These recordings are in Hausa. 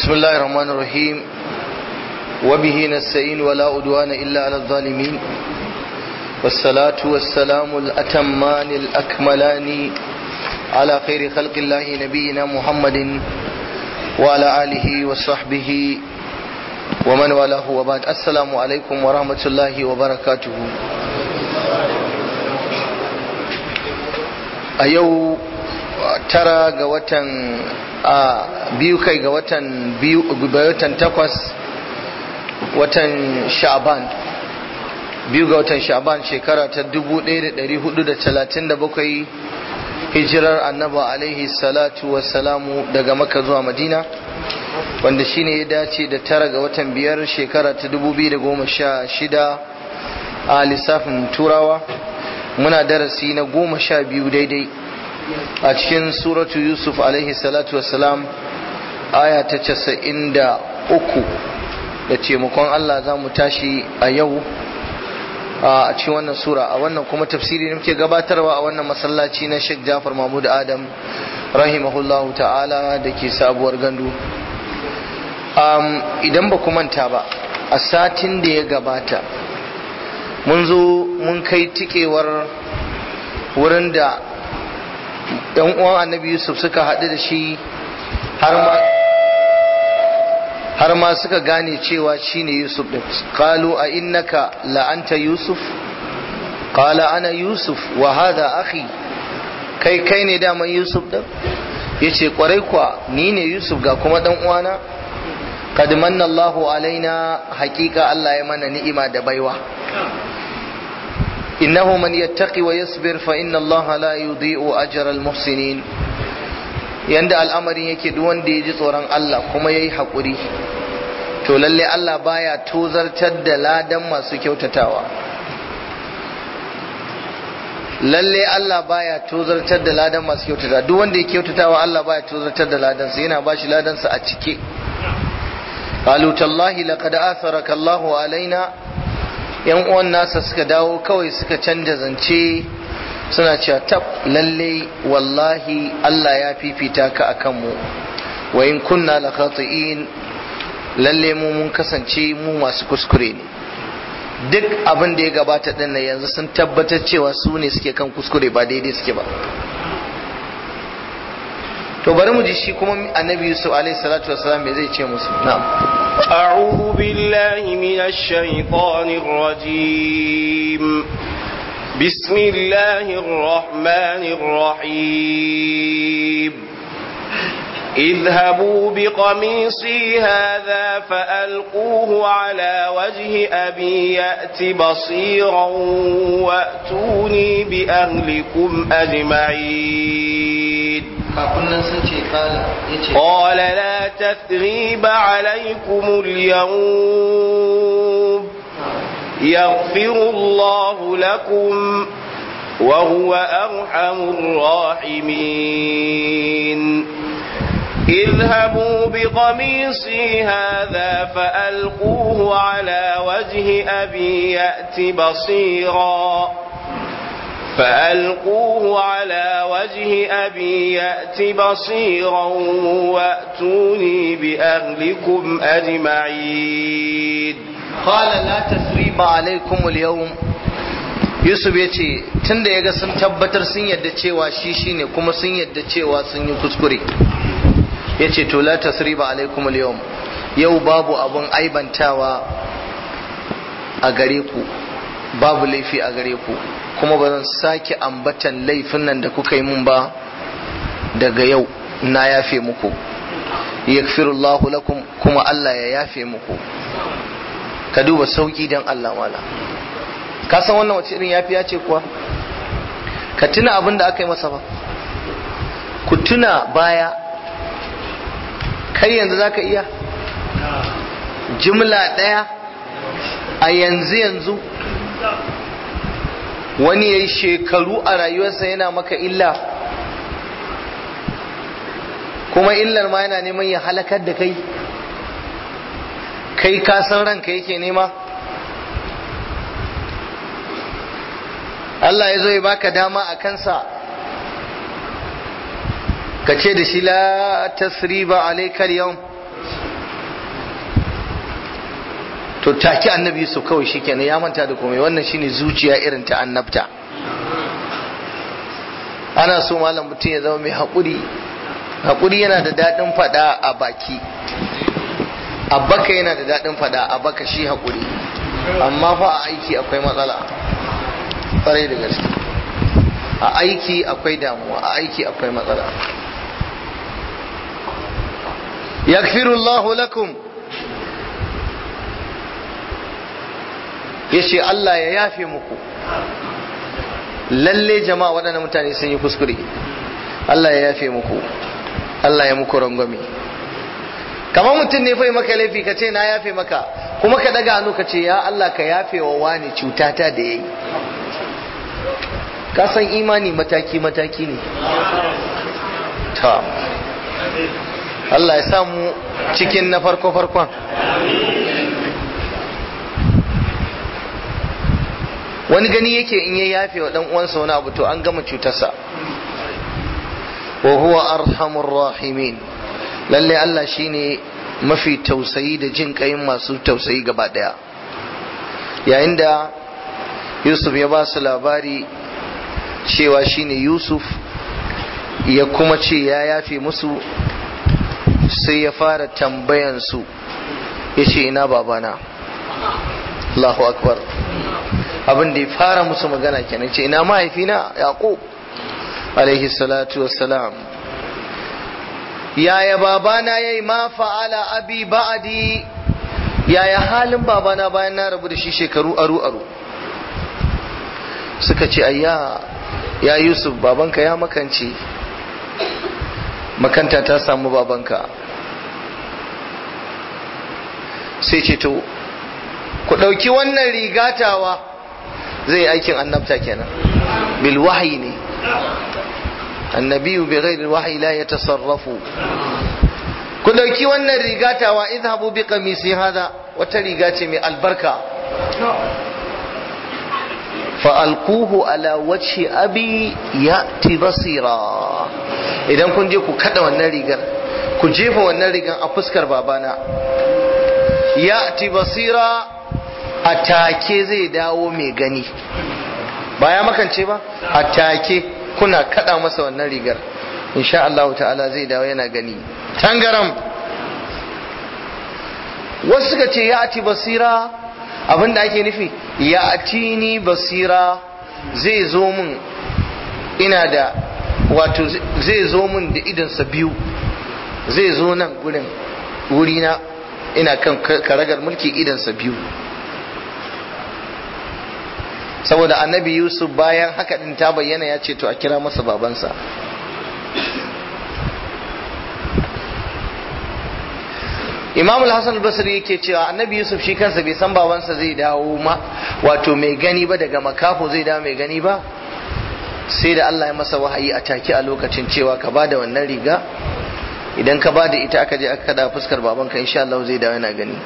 بسم الله الرحمن الرحيم وبه نستعين ولا أدوان إلا على الظالمين والصلاة والسلام الأتمان الأكملان على خير خلق الله نبينا محمد وعلى آله وصحبه ومن والاه وبعد السلام عليكم ورحمة الله وبركاته a yau tara ga watan a biyu kai ga watan biyu watan takwas watan sha'ban biyu ga watan sha'ban shekara ta 1437 hijirar annaba alaihi salatu wassalamu daga maka zuwa madina wanda shine ya dace da tara ga watan biyar shekara ta 2016 a lissafin turawa muna darasi na goma sha biyu daidai a cikin suratu yusuf alaihi salatu wassalam aya ta casa'in da uku da taimakon allah za mu tashi a yau a cikin wannan sura a wannan kuma tafsiri da muke gabatarwa a wannan masallaci na sheikh jafar mahmud adam rahimahullahu ta'ala da ke sabuwar gandu idan ba ku manta ba a satin da ya gabata mun zo mun kai tikewar wurin da yan uwan annabi yusuf suka haɗu da shi har ma suka gane cewa shine yusuf ɗin qalu a innaka la'anta yusuf qala ana yusuf wa hada akhi kai kai ne daman yusuf ɗin yace kwarai kwa ni ne yusuf ga kuma ɗan uwana qad manna Allahu alaina haƙiƙa Allah ya mana ni'ima da baiwa إنه من يتقي ويصبر فإن الله لا يضيء أجر المحسنين yanda al'amarin yake duk wanda ya ji tsoron Allah kuma ya yi haƙuri to lalle Allah baya tozartar da ladan masu kyautatawa lalle Allah baya tozartar da ladan masu kyautatawa duk wanda ya kyautatawa Allah baya tozartar da ladansa yana ba shi ladansa a cike qalu tallahi laqad atharaka Allahu alaina yan uwan nasa suka dawo kawai suka canja zance suna cewa tab lalle wallahi Allah ya fifita ka akan mu wa in kunna la khati'in lalle mu mun kasance mu masu kuskure ne duk abin da ya gabata din nan yanzu sun tabbatar cewa su ne suke kan kuskure ba daidai suke ba to bari mu ji shi kuma annabi yusuf alaihi salatu wasalam me zai ce musu na'am أعوذ بالله من الشيطان الرجيم بسم الله الرحمن الرحيم اذهبوا بقميصي هذا فألقوه على وجه أبي يأت بصيرا وأتوني بأهلكم أجمعين قال لا تثريب عليكم اليوم يغفر الله لكم وهو أرحم الراحمين اذهبوا بقميصي هذا فألقوه على وجه أبي يأت بصيراً فألقوه على وجه أبي يأت بصيرا وأتوني بأهلكم أجمعين قال لا تثريب عليكم اليوم Yusuf ya ce tun da ya ga sun tabbatar sun yadda cewa shi shi ne kuma sun yadda cewa sun yi kuskure ya ce to la tasriba alaikum al yau babu abun aibantawa a gare ku babu laifi a gare ku kuma ba zan sake ambatan laifin nan da kuka yi mun ba daga yau na yafe muku yakfirullahu lakum kuma Allah ya yafe muku ka duba sauki dan Allah wala ka san wannan wace irin yafiya ce kuwa ka tuna abin da aka yi masa ba ku tuna baya kai yanzu zaka iya jimla ɗaya a yanzu yanzu wani ya yi shekaru a rayuwarsa yana maka illa kuma illar ma yana neman ya halakar da kai kai ka san ranka yake nema Allah ya zo ya baka dama a kansa ka ce da shi la tasriba alaikal yau to take annabi yusuf kawai shikenan ya manta da komai wannan shine zuciya irin ta annabta ana so malam mutum ya zama mai haƙuri haƙuri yana da daɗin faɗa a baki a baka yana da daɗin faɗa a baka shi haƙuri amma fa a aiki akwai matsala ƙwarai da gaske a aiki akwai damuwa a aiki akwai matsala yakfirullahu lakum ya ce Allah ya yafe muku lalle jama'a waɗannan mutane sun yi kuskure Allah ya yafe muku Allah ya muku rangwame kamar mutum ne fai maka laifi ka ce na yafe maka kuma ka daga hannu ka ce ya Allah ka yafe wa wani cutata da yayi ka san imani mataki mataki ne ta Allah ya samu cikin na farko farkon wani gani yake in ya yafe wa dan uwansa wani abu to an gama cutarsa wa huwa arhamur rahimin lalle Allah shine mafi tausayi da jin kayin masu tausayi gaba daya yayin da Yusuf ya ba su labari cewa shine Yusuf ya kuma ce ya yafe musu sai ya fara tambayan su ya ce ina babana Allahu akbar abin da ya fara musu magana kenan ce ina mahaifina yaqub alaihi salatu wassalam yaya babana yayi ma fa'ala abi ba'di yaya halin babana bayan na rabu da shi shekaru aru aru suka ce ayya ya yusuf babanka ya makance makanta ta samu babanka sai ce to ku ɗauki wannan rigatawa zai yi aikin annabta kenan bil wahyi ne annabiyu bi ghairi wahyi la yatasarrafu ku dauki wannan rigatawa idhabu bi qamisi hada wata riga ce mai albarka fa alquhu ala wajhi abi yati basira idan kun je ku kada wannan rigar ku jefa wannan rigar a fuskar babana yati basira a take zai dawo mai gani ba ya makance ba a take kuna kada masa wannan rigar insha Allah ta'ala zai dawo yana gani tangaram wasu suka ce ya ati basira abinda ake nufi ya ati ni basira zai zo mun ina da wato zai zo mun da idansa biyu zai zo nan gurin wurina ina kan karagar mulki idansa biyu saboda annabi yusuf bayan haka din ta bayyana ya ce to a kira masa babansa imam al-hassan basri yake cewa annabi yusuf shi kansa bai san babansa zai dawo ma wato mai gani ba daga makafo zai dawo mai gani ba sai da allah ya masa wahayi a take a lokacin cewa ka ba da wannan riga idan ka ba da ita aka je aka kada fuskar babanka insha allah zai dawo yana gani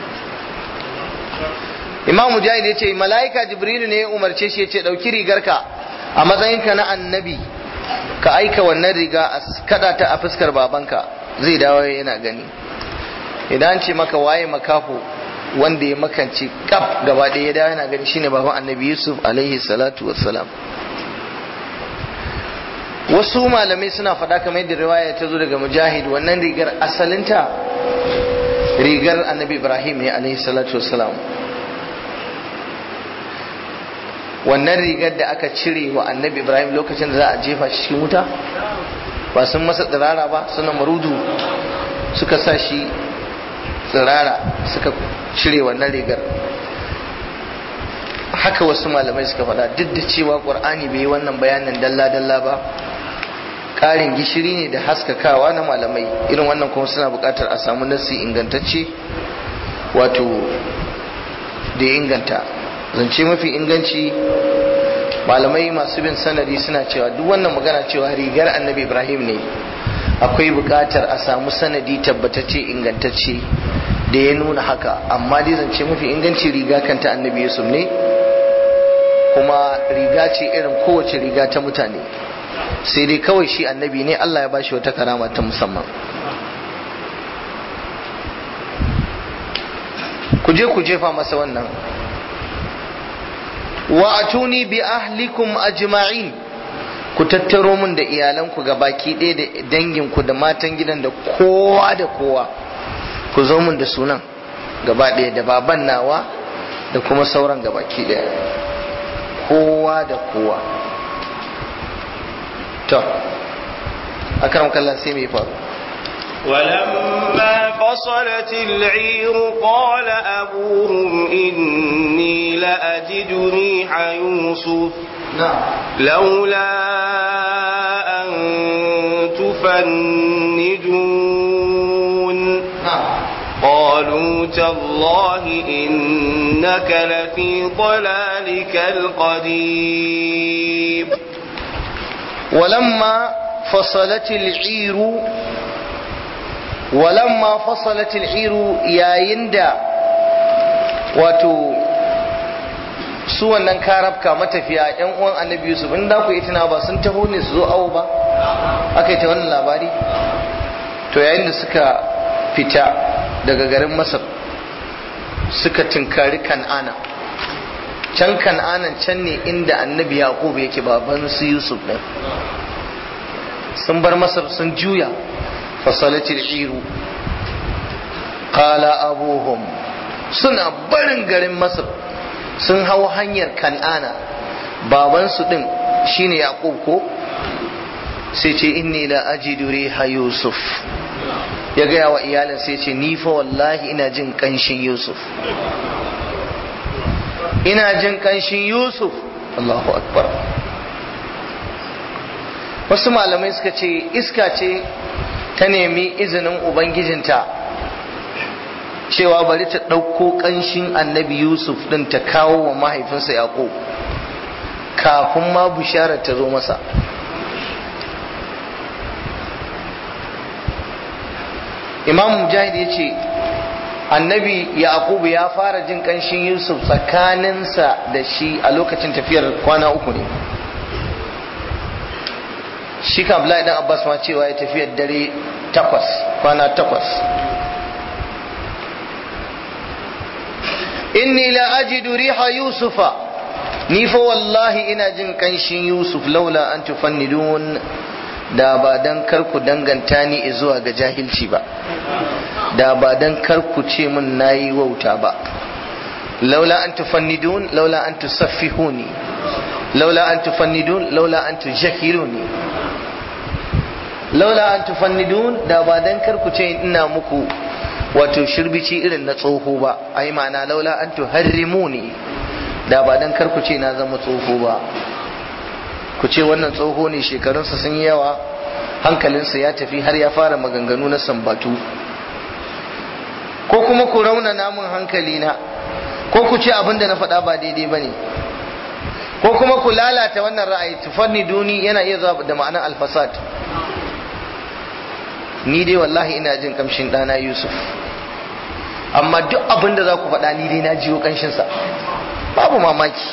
imam mujahid ya ce mala'ika jibrilu ne ya umarce shi ya ce ɗauki rigarka a matsayinka na annabi ka aika wannan riga a kada ta a fuskar babanka zai dawo yana gani idan ce maka waye makafo wanda ya makance kaf gaba ɗaya ya dawo yana gani shine baban annabi yusuf alaihi salatu wassalam wasu malamai suna faɗa kamar yadda riwaya ta zo daga mujahid wannan rigar asalinta rigar annabi ibrahim ne alaihi salatu wassalam wannan rigar da aka cire wa annabi ibrahim lokacin da za a jefa shi cikin wuta ba sun masa tsirara ba suna marudu suka sa shi tsirara suka cire wannan rigar haka wasu malamai suka faɗa duk da cewa ƙur'ani bai yi wannan bayanin dalla-dalla ba ƙarin gishiri ne da haskakawa na malamai irin wannan kuma suna buƙatar a samu nasi ingantacce wato da ya inganta zance mafi inganci malamai masu bin sanadi suna cewa duk wannan magana cewa rigar annabi ibrahim ne akwai buƙatar a samu sanadi tabbatacce ingantacce da ya nuna haka amma dai zance mafi inganci riga kanta annabi yusuf ne kuma riga ce irin kowace riga ta mutane sai dai kawai shi annabi ne allah ya bashi wata karama ta musamman ku je ku jefa masa wannan wa atuni bi ahlikum ajma'in ku tattaro mun da iyalanku ga baki ɗaya da danginku da matan gidan da kowa da kowa ku zo mun da sunan gaba ɗaya da baban nawa da kuma sauran ga baki ɗaya kowa da kowa to akaram kallan sai mai faru ولما فصلت العير قال أبوهم إني لأجد ريح يوسف na'am لولا أن تفندون na'am قالوا تالله إنك لفي ضلالك القديم ولما فصلت العير ولما فصلت العير يا يندا wato su wannan karabka matafiya yan uwan annabi yusuf in da ku yi tuna ba sun taho ne su zo awo ba aka yi ta wannan labari to yayin da suka fita daga garin masar suka tinkari kan'ana can kan'anan can ne inda annabi yaqub yake baban su yusuf din sun bar masar sun juya fasalatil iru qala abuhum suna barin garin masar sun hau hanyar kan'ana babansu din shine yaqub ko sai ce inni la ajidu riha yusuf ya gaya wa iyalin sai ce ni fa wallahi ina jin kanshin yusuf ina jin kanshin yusuf Allahu akbar wasu malamai suka ce iska ce ta nemi izinin ubangijinta cewa bari ta ɗauko ƙanshin annabi yusuf ɗin ta kawo wa mahaifinsa yaƙo kafin ma bisharar ta zo masa imam mujahid ya ce annabi yaƙubu ya fara jin ƙanshin yusuf tsakaninsa da shi a lokacin tafiyar kwana uku ne shi ka Abdullahi dan Abbas ma cewa ya tafi dare takwas kwana takwas inni la ajidu riha yusufa ni fa wallahi ina jin kanshin yusuf laula an tufannidun da ba dan kar ku danganta ni zuwa ga jahilci ba da ba dan kar ku ce min nayi wauta ba laula an tufannidun laula an tusaffihuni laula an tufannidun laula an tujahiluni laula an tufannidun da ba dan kar ku ce ina muku wato shirbici irin na tsoho ba ai ma'ana laula an tuharrimuni da ba dan kar ku ce na zama tsoho ba ku ce wannan tsoho ne shekarunsa sun yi yawa hankalinsa ya tafi har ya fara maganganu na sambatu ko kuma ku rauna namun hankali na ko ku ce abin da na faɗa ba daidai ba ne ko kuma ku lalata wannan ra'ayi tufanni duni yana iya zuwa da ma'anar alfasad ni dai wallahi ina jin kamshin ɗana yusuf amma duk abin da za ku faɗa ni dai na jiyo ƙanshinsa babu mamaki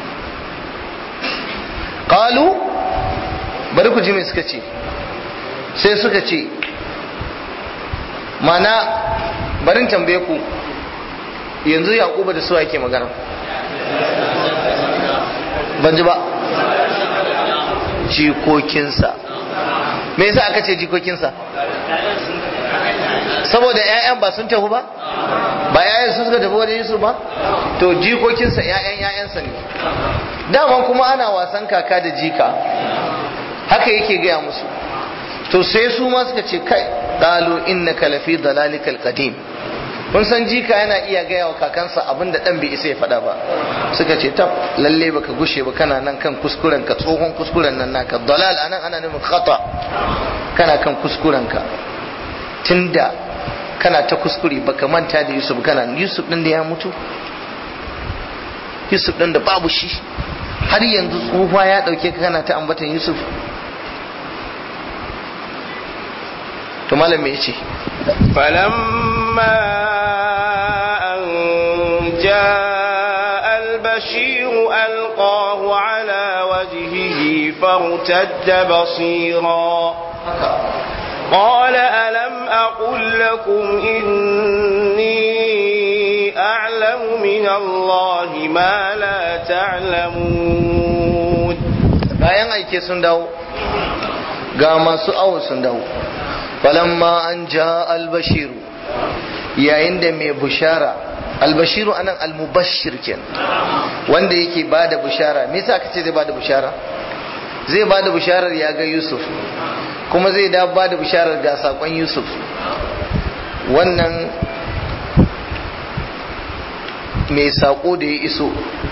ƙalu bari ku ji mai suka ce sai suka ce mana barin tambaye ku yanzu yaƙuba da suwa yake magana ban ji ba jikokinsa me yasa aka ce jikokinsa saboda 'ya'yan ba sun tafi ba ba 'ya'yan sun suka tafi wajen Yusuf ba to jikokinsa 'ya'yan 'ya'yansa ne daman kuma ana wasan kaka da jika haka yake gaya musu to sai su ma suka ce kai qalu innaka lafi dalalikal qadim kun san jika yana iya gaya wa kakansa abin da dan bai isa ya faɗa ba suka ce tab lalle baka gushe ba kana nan kan kuskuren ka tsohon kuskuren nan naka dalal anan ana nufin khata kana kan kuskuren ka tunda kana ta kuskure baka manta da Yusuf kana Yusuf din da ya mutu Yusuf din da babu shi har yanzu tsufa ya dauke ka kana ta ambatan Yusuf to malam me yace فلما أن جاء البشير ألقاه على وجهه فارتد بصيرا قال ألم أقل لكم إني أعلم يعلم من الله ما لا تعلمون bayan aike sun dawo ga masu awo sun dawo falamma an ja albashiru yayin da mai bushara albashiru anan almubashir ken wanda yake bada bushara me yasa aka ce zai bada bushara zai bada busharar ya ga yusuf kuma zai da bada busharar ga sakon yusuf wannan mai sako da ya iso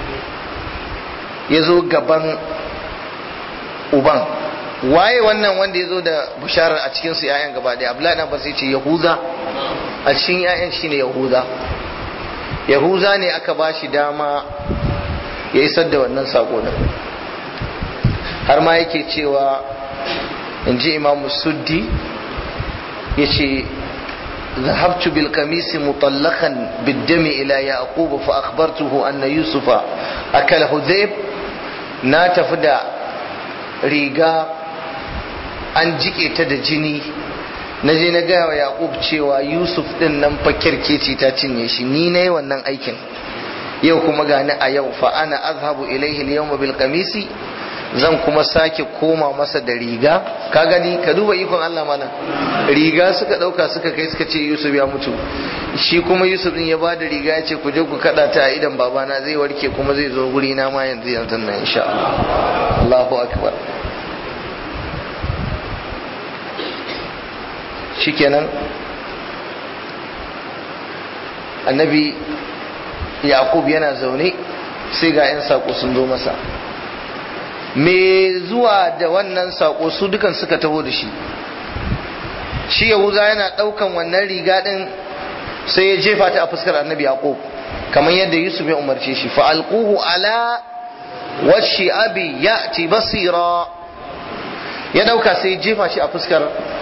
ya zo gaban uban waye wannan wanda ya zo da bisharar a cikinsu ‘ya'yan gaba ɗaya abdullahi na sai ce yahuza a cikin ‘ya'yan shine yahuza yahuza ne aka ba shi dama ya isar da wannan sako din har ma yake cewa in ji imamu suddi ya ce ذهبت بالقميص مطلقا بالدم إلى يعقوب فأخبرته أن يوسف أكله ذئب na tafi da riga an jike ta da jini na je na gaya wa Yaqub cewa Yusuf din nan fa kirkeci ta cinye shi ni nayi wannan aikin yau kuma gani a yau fa ana azhabu ilaihi al-yawma bil qamisi zan kuma sake koma masa da riga ka gani ka duba ikon Allah mana riga suka dauka suka kai suka ce Yusuf ya mutu shi kuma Yusuf din ya bada riga ya ce ku je ku kada ta a idan babana zai warke kuma zai zo guri na ma yanzu yanzu nan insha Allah Allahu akbar shikenan annabi Yaqub yana zaune sai ga 'yan sako sun zo masa me zuwa da wannan sako su dukan suka taho da shi shi yahuza yana daukan wannan riga din sai ya jefa ta a fuskar annabi yaqub kamar yadda yusuf ya umarce shi fa alquhu ala washi abi ya'ti basira ya dauka sai ya jefa shi a fuskar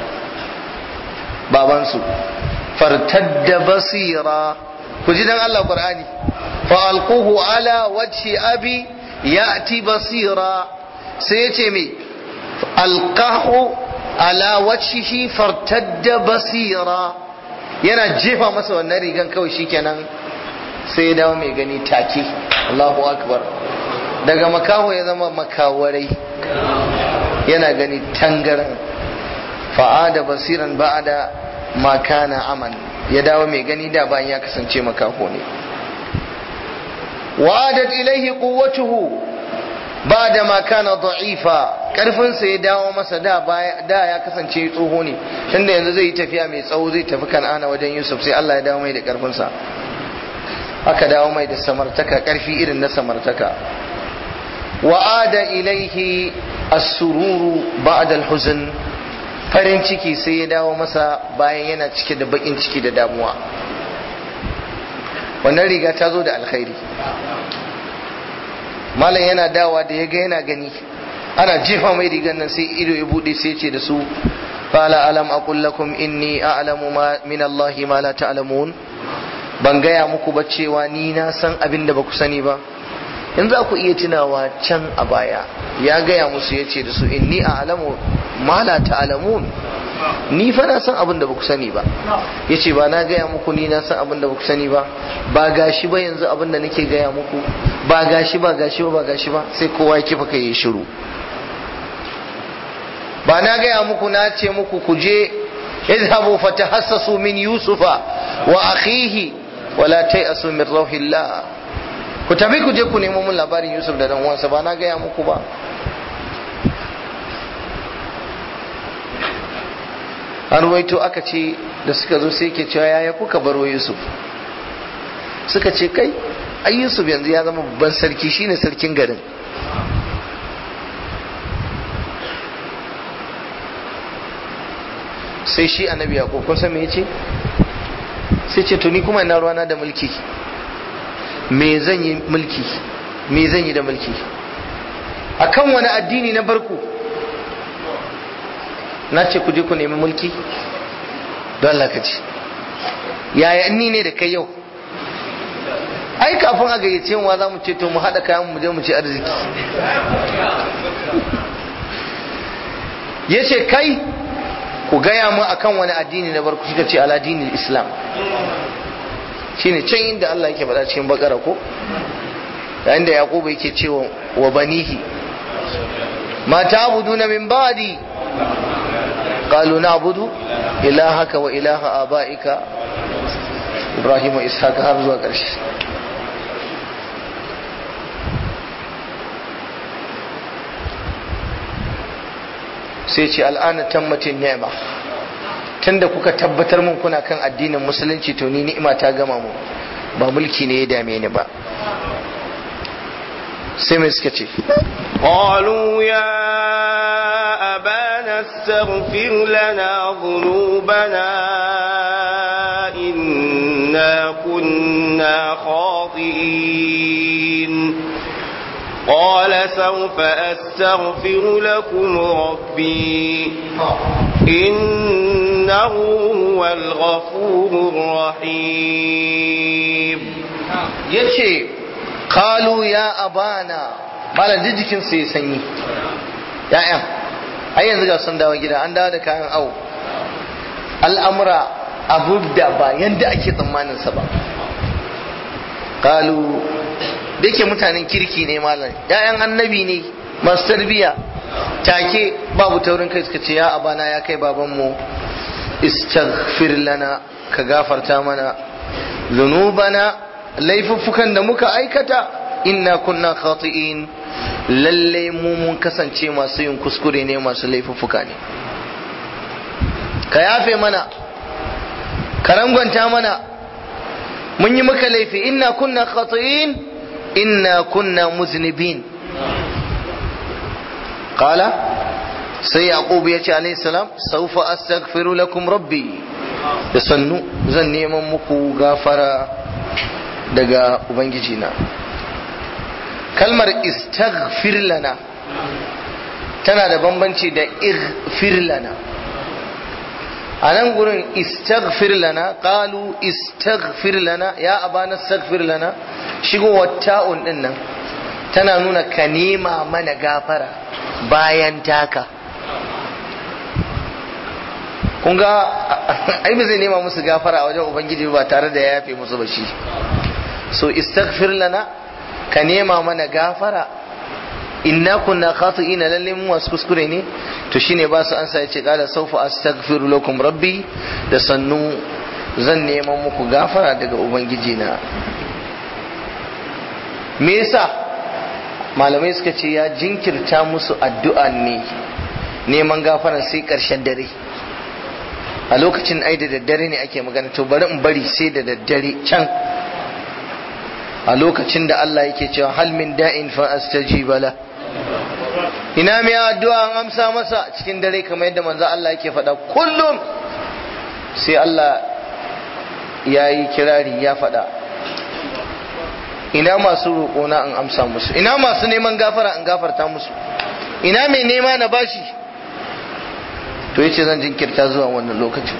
babansu fartadda basira ku ji dan Allah qur'ani fa alquhu ala washi abi ya'ti basira sai ya ce mai alkahu ala wajhihi fartadda basira yana jefa masa wannan rigan kawai shikenan sai ya dawo mai gani take Allahu akbar daga makaho ya zama makawarai yana gani tangaran fa'ada basiran ba'ada makana aman ya dawo mai gani da bayan ya kasance makaho ne wa'adat ilaihi quwwatuhu bada ma kana da'ifa karfin sa ya dawo masa da da ya kasance tsoho ne tunda yanzu zai yi tafiya mai tsawo zai tafi kan'ana wajen Yusuf sai Allah ya dawo mai da karfin sa aka dawo mai da samartaka karfi irin na samartaka wa'ada ilaihi as-sururu ba'da al-huzn farin ciki sai ya dawo masa bayan yana cike da bakin ciki da damuwa wannan riga ta zo da alkhairi malam yana dawa da ya ga yana gani ana jefa mai rigar nan sai ido ya bude sai ce da su qala alam aqul lakum inni a'lamu ma min Allah ma la ta'lamun ban gaya muku ba cewa ni na san abin da ba ku sani ba in za ku iya tunawa can a baya ya gaya musu ya ce da su inni a'lamu ma la ta'lamun ni fa na san abin da ba ku sani ba ya ce ba na gaya muku ni na san abin da ba ku sani ba ba gashi ba yanzu abin da nake gaya muku ba gashi ba gashi ba ba gashi ba sai kowa ya kifa kai ya shiru ba na gaya muku na ce muku ku je idhabu fatahassasu min yusufa wa akhihi wala ta'asu min rauhillah ku tafi ku je ku nemo mun labarin yusuf da dan uwansa ba na gaya muku ba an ruwaito aka ce da suka zo sai ke cewa yaya kuka baro yusuf suka ce kai ai yusuf yanzu ya zama babban sarki shine sarkin garin sai shi annabi ya kun san me yace sai ce to ni kuma ina ruwana da mulki me zan yi mulki me zan yi da mulki akan wani addini na barku na ce ku je ku nemi mulki don Allah ka ci yaya ni ne da kai yau ai kafin a gayyace mu za mu ce to mu haɗa kayan mu je mu ci arziki ya ce kai ku gaya mu akan wani addini na barku suka ce ala dinin islam shine can inda Allah yake faɗa cikin bakara ko yayin da yaqubu yake cewa wa banihi ma ta'buduna min ba'di qalu na'budu ilahaka wa ilaha abaika ibrahim wa ishaq har zuwa ƙarshe sai ce al'ana tammatin ni'ma tunda kuka tabbatar mun kuna kan addinin musulunci to ni ni'ima ta gama mu ba mulki ne ya dame ni ba sai mai suka ce قالوا يا أبانا استغفر لنا ذنوبنا إنا كنا خاطئين قال سوف أستغفر لكم ربي إنه هو الغفور الرحيم yace kalu ya abana malam duk jikin su ya sanyi ya'yan ai yanzu ga sun dawo gida an dawo da kayan awo al'amura abu da ba yanda ake tsammanin sa ba kalu da yake mutanen kirki ne malam ya'yan annabi ne masu tarbiya take babu taurin kai suka ce ya abana ya kai babanmu istaghfir lana ka gafarta mana zunubana laifuffukan da muka aikata inna kunna khati'in lalle mu mun kasance masu yin kuskure ne masu laifuffuka ne ka yafe mana ka rangwanta mana mun yi maka laifi inna kunna khati'in inna kunna muznibin qala sai yaqub ya ce alayhi salam sawfa astaghfiru lakum rabbi da sannu zan neman muku gafara daga ubangiji na kalmar istaghfir lana tana da bambanci da ighfir lana a nan gurin istaghfir lana qalu istaghfir lana ya abana istaghfir lana shigowar ta'un din nan tana nuna ka nema mana gafara bayan taka kun ga ai ba zai nema musu gafara a wajen ubangiji ba tare da ya yafe musu ba shi so istaghfir lana ka nema mana gafara inna kunna khati'ina lalle mu wasu kuskure ne to shine ba su ansa yace qala sawfa astaghfiru lakum rabbi da sannu zan neman muku gafara daga ubangiji na me yasa malamai suka ce ya jinkirta musu addu'a ne neman gafara sai karshen dare a lokacin ai da daddare ne ake magana to bari in bari sai da daddare can a lokacin da Allah yake cewa hal min da'in fa astajiba la ina mai addu'a an amsa masa cikin dare kamar yadda manzo Allah yake faɗa kullum sai Allah ya yi kirari ya faɗa ina masu roƙona in amsa musu ina masu neman gafara in gafarta musu ina mai nema na bashi to yace zan jinkirta zuwa wannan lokacin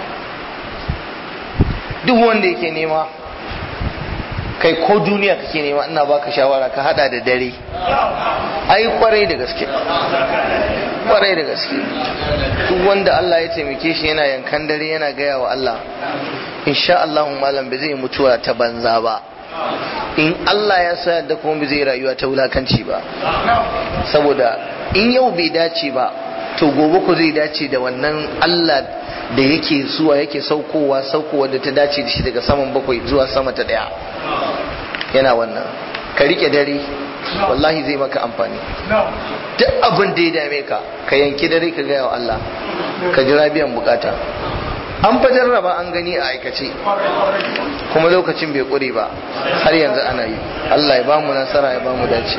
duk wanda yake nema kai ko duniya kake nema ina baka shawara ka hada da dare ai kwarai da gaske kwarai da gaske duk wanda Allah ya taimake shi yana yankan dare yana gaya wa Allah insha Allah malam bai zai mutuwa ta banza ba in Allah ya sa da kuma bai zai rayuwa ta wulakanci ba saboda in yau bai dace ba to gobe ku zai dace da wannan Allah da yake zuwa yake saukowa saukowa da ta dace da shi daga saman bakwai zuwa sama ta daya yana wannan ka rike dare wallahi zai maka amfani duk abin da ya dame ka ka yanki dare ka gaya wa Allah ka jira biyan bukata an fa jarraba an gani a aikace kuma lokacin bai kure ba har yanzu ana yi Allah ya bamu nasara ya bamu dace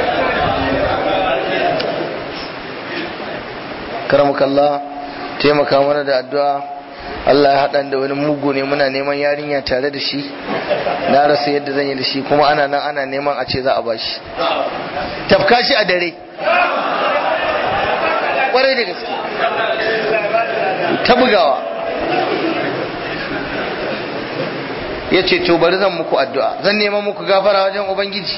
karamukallah taimaka mana da addu'a Allah ya haɗa da wani mugu ne muna neman yarinya tare da shi na rasa yadda zan yi da shi kuma ana nan ana neman a ce za a bashi tafka shi a dare kwarai da gaske ta bugawa ya ce to bari zan muku addu'a zan neman muku gafara wajen ubangiji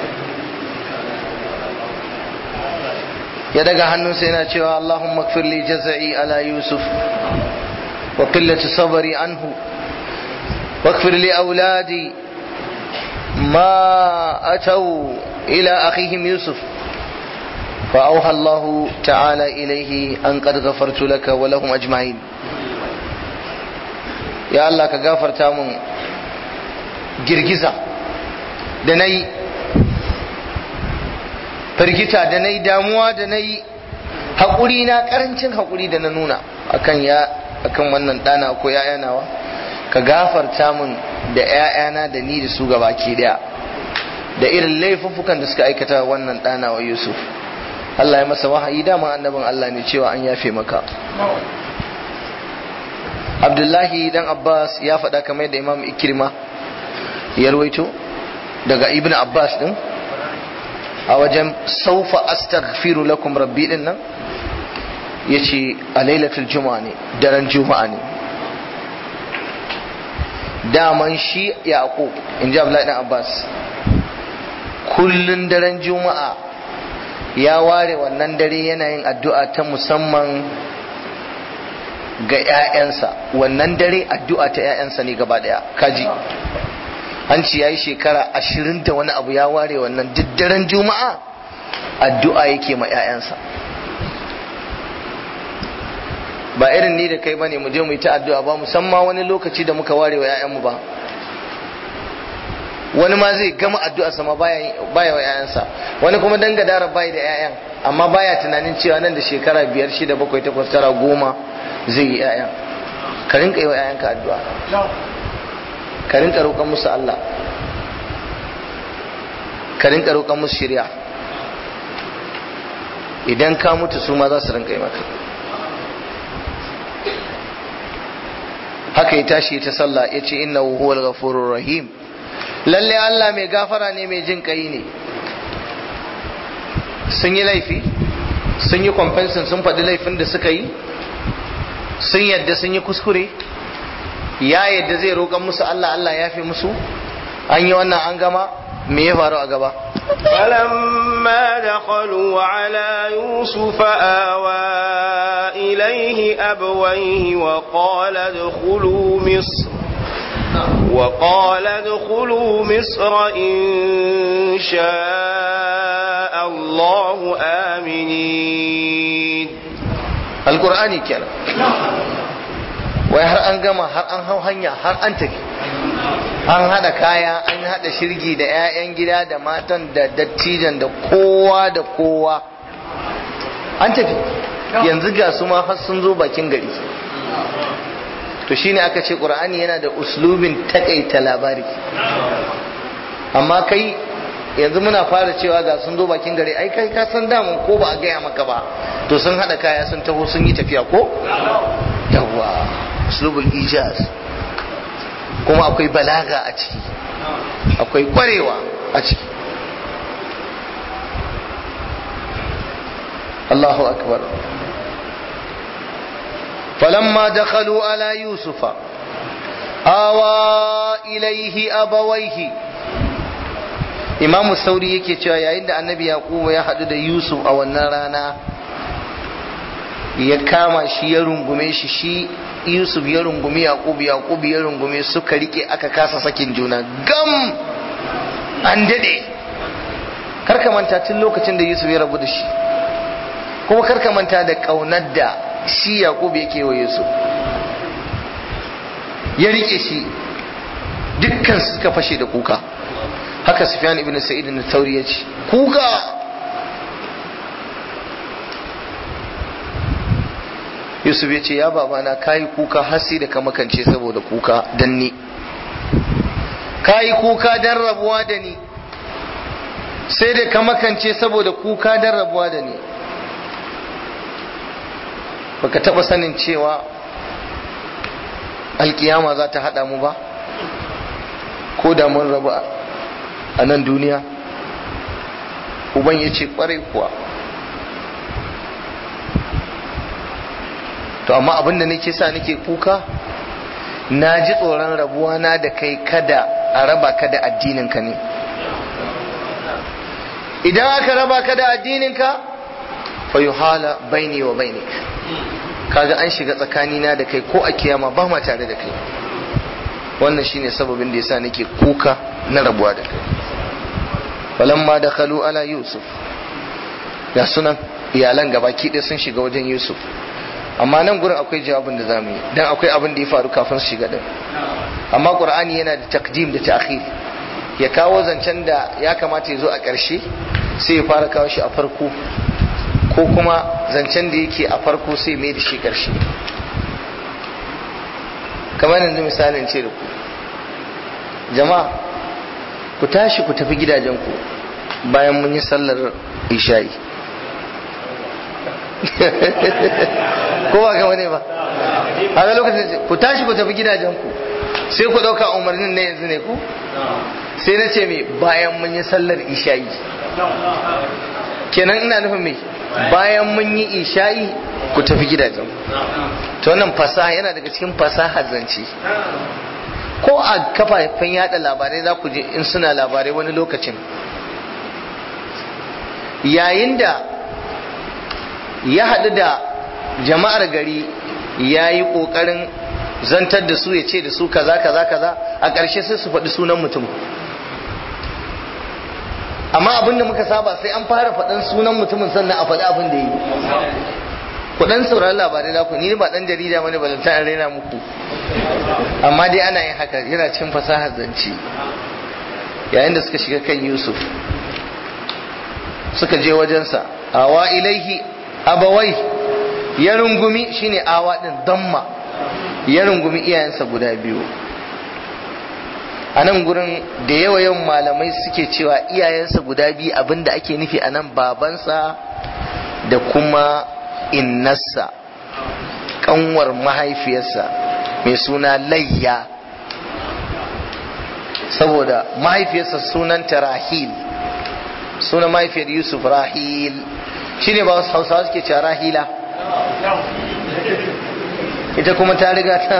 ya daga hannunsa yana cewa Allahumma kfir li jaza'i ala Yusuf wa qillati sabri anhu واغفر لأولادي ما أتوا إلى أخيهم يوسف فأوحى الله تعالى إليه أن قد غفرت لك ولهم أجمعين يا الله كغفر تامن girgiza da na yi firgita da na yi damuwa da na yi haƙuri na ƙarancin haƙuri da na nuna akan ya akan wannan ɗana ko ‘ya'yanawa ka gafarta min da ‘ya'yana da ni da su gaba ke daya da irin laifuffukan da suka aikata wannan ɗana wa Yusuf Allah ya masa wahayi dama annabin Allah ne cewa an yafe maka Abdullahi dan Abbas ya faɗa kamar yadda Imam Ikirma ya ruwaito daga Ibn Abbas din a wajen saufa astaghfiru lakum rabbi din nan yace a lailatul juma'a ne daren juma'a ne daman shi yaqub in ji Abdullahi dan Abbas kullun daren juma'a ya ware wannan dare yana yin addu'a ta musamman ga 'ya'yansa wannan dare addu'a ta 'ya'yansa ne gaba daya kaji an ci ya yi shekara ashirin da wani abu ya ware wannan duk daren juma'a addu'a yake ma 'ya'yansa ba irin ni da kai ba ne mu je mu yi ta addu'a ba musamman wani lokaci da muka ware wa 'ya'yanmu ba wani ma zai gama addu'a sama baya wa 'ya'yansa wani kuma dan gadara bai da 'ya'yan amma baya tunanin cewa nan da shekara biyar shida bakwai takwas tara goma zai yi 'ya'yan ka rinka yi wa 'ya'yanka addu'a ka rinka roƙon musu Allah ka rinka roƙon musu shirya idan ka mutu su ma za su rinka yi maka haka ya tashi ta sallah ya ce inna huwal ghafurur rahim lalle Allah mai gafara ne mai jin kai ne sun yi laifi sun yi kwamfensin sun faɗi laifin da suka yi sun yadda sun yi kuskure ya yadda zai roƙon musu Allah Allah ya fi musu an yi wannan an gama me ya faru a gaba فلما دخلوا على يوسف آوى إليه أبويه وقال ادخلوا مصر وقال ادخلوا مصر إن شاء الله آمنين القرآن كلا wai har an gama har an hau hanya har an tafi an hada kaya an hada shirgi da 'ya'yan gida da matan da dattijan da kowa da kowa an tafi yanzu ga su ma har sun zo bakin gari to shine aka ce qur'ani yana da uslubin takaita labari amma kai yanzu muna fara cewa ga sun zo bakin gari ai kai ka san damun ko ba a gaya maka ba to sun hada kaya sun taho sun yi tafiya ko yawwa uslubul ijaz kuma akwai balaga a ciki akwai kwarewa a ciki Allahu akbar falamma dakhalu ala yusufa awa ilaihi abawaihi imamu sauri yake cewa yayin da annabi yaqubu ya haɗu da yusuf a wannan rana ya kama shi ya rungume shi shi yusuf ya rungumi yaqubu yaqubu ya rungume suka rike aka kasa sakin juna gam an dade karka manta tun lokacin da yusuf ya rabu da shi kuma karka manta da kaunar da shi yaqubu yake wa yusuf ya rike shi dukkan suka fashe da kuka haka sufyan ibn sa'id na tauri ya ce kuka yusuf ya ce ya babana kayi kuka har sai da ka makance saboda kuka dan ni kayi kuka dan rabuwa da ni sai da ka makance saboda kuka dan rabuwa da ni baka taba sanin cewa alkiyama za ta hada mu ba ko da mun rabu a nan duniya uban ya ce kwarai kuwa to amma abinda nake sa nake kuka na ji tsoron rabuwa na da kai kada a raba ka da addininka ne idan aka raba ka da addininka fa yuhala baini wa bainik kaga an shiga tsakanina da kai ko a kiyama ba ma tare da kai wannan shine sababin da yasa nake kuka na rabuwa da kai falamma dakhalu ala yusuf ga sunan iyalan gabaki ɗaya sun shiga wajen yusuf amma nan gurin akwai jawabin da zamu yi dan akwai abin da ya faru kafin su shiga din amma qur'ani yana da takdim da ta'khir ya kawo zancen da ya kamata ya zo a ƙarshe sai ya fara kawo shi a farko ko kuma zancen da yake a farko sai mai da shi ƙarshe kamar yanzu misalin ce da ku jama'a ku tashi ku tafi gidajenku bayan mun yi sallar isha'i ko ba kama ne ba haka lokacin ku tashi ku tafi gidajenku sai ku ɗauka umarnin na yanzu ne ku sai na ce mai bayan mun yi sallar isha'i kenan ina nufin mai bayan mun yi isha'i ku tafi gidajen to wannan fasaha yana daga cikin fasaha zance ko a kafafen yada labarai za ku je in suna labarai wani lokacin yayin da ya haɗu da jama'ar gari ya yi ƙoƙarin zantar da su ya ce da su kaza kaza kaza a ƙarshe sai su faɗi sunan mutum amma abin da muka saba sai an fara faɗan sunan mutumin sannan a faɗi abin da yi ku dan saurari labarai za ku ni ba dan jarida bane ba zan raina muku amma dai ana yin haka yana cin fasahar zance yayin da suka shiga kan Yusuf suka je wajensa awa ilaihi abawai ya rungumi shine awa din damma ya rungumi iyayensa guda biyu a nan gurin da yawa yawan malamai suke cewa iyayensa guda biyu abinda ake nufi a nan babansa da kuma innarsa kanwar mahaifiyarsa mai suna layya saboda mahaifiyarsa sunanta rahil sunan mahaifiyar yusuf rahil shine ba wasu hausawa suke cewa rahila ita kuma ta riga ta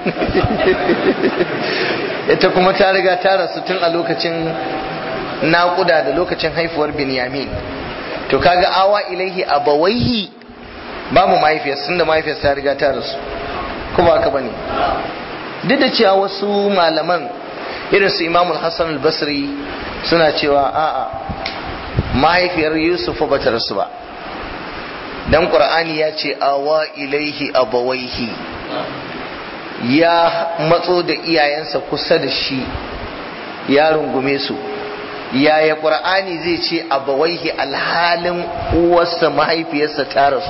ita kuma ta riga ta rasu tun a lokacin naƙuda da lokacin haifuwar binyamin to kaga awa ilaihi abawaihi babu mahaifiyar sun da mahaifiyar ta riga ta rasu kuma haka bane duk da cewa wasu malaman irin su imamul hassan al-basri suna cewa a'a mahaifiyar yusuf ba ta rasu ba dan qur'ani ya ce awa ilaihi abawaihi ya matso da iyayensa kusa da shi ya rungume su yaya qur'ani zai ce abawaihi alhalin uwarsa mahaifiyarsa ta rasu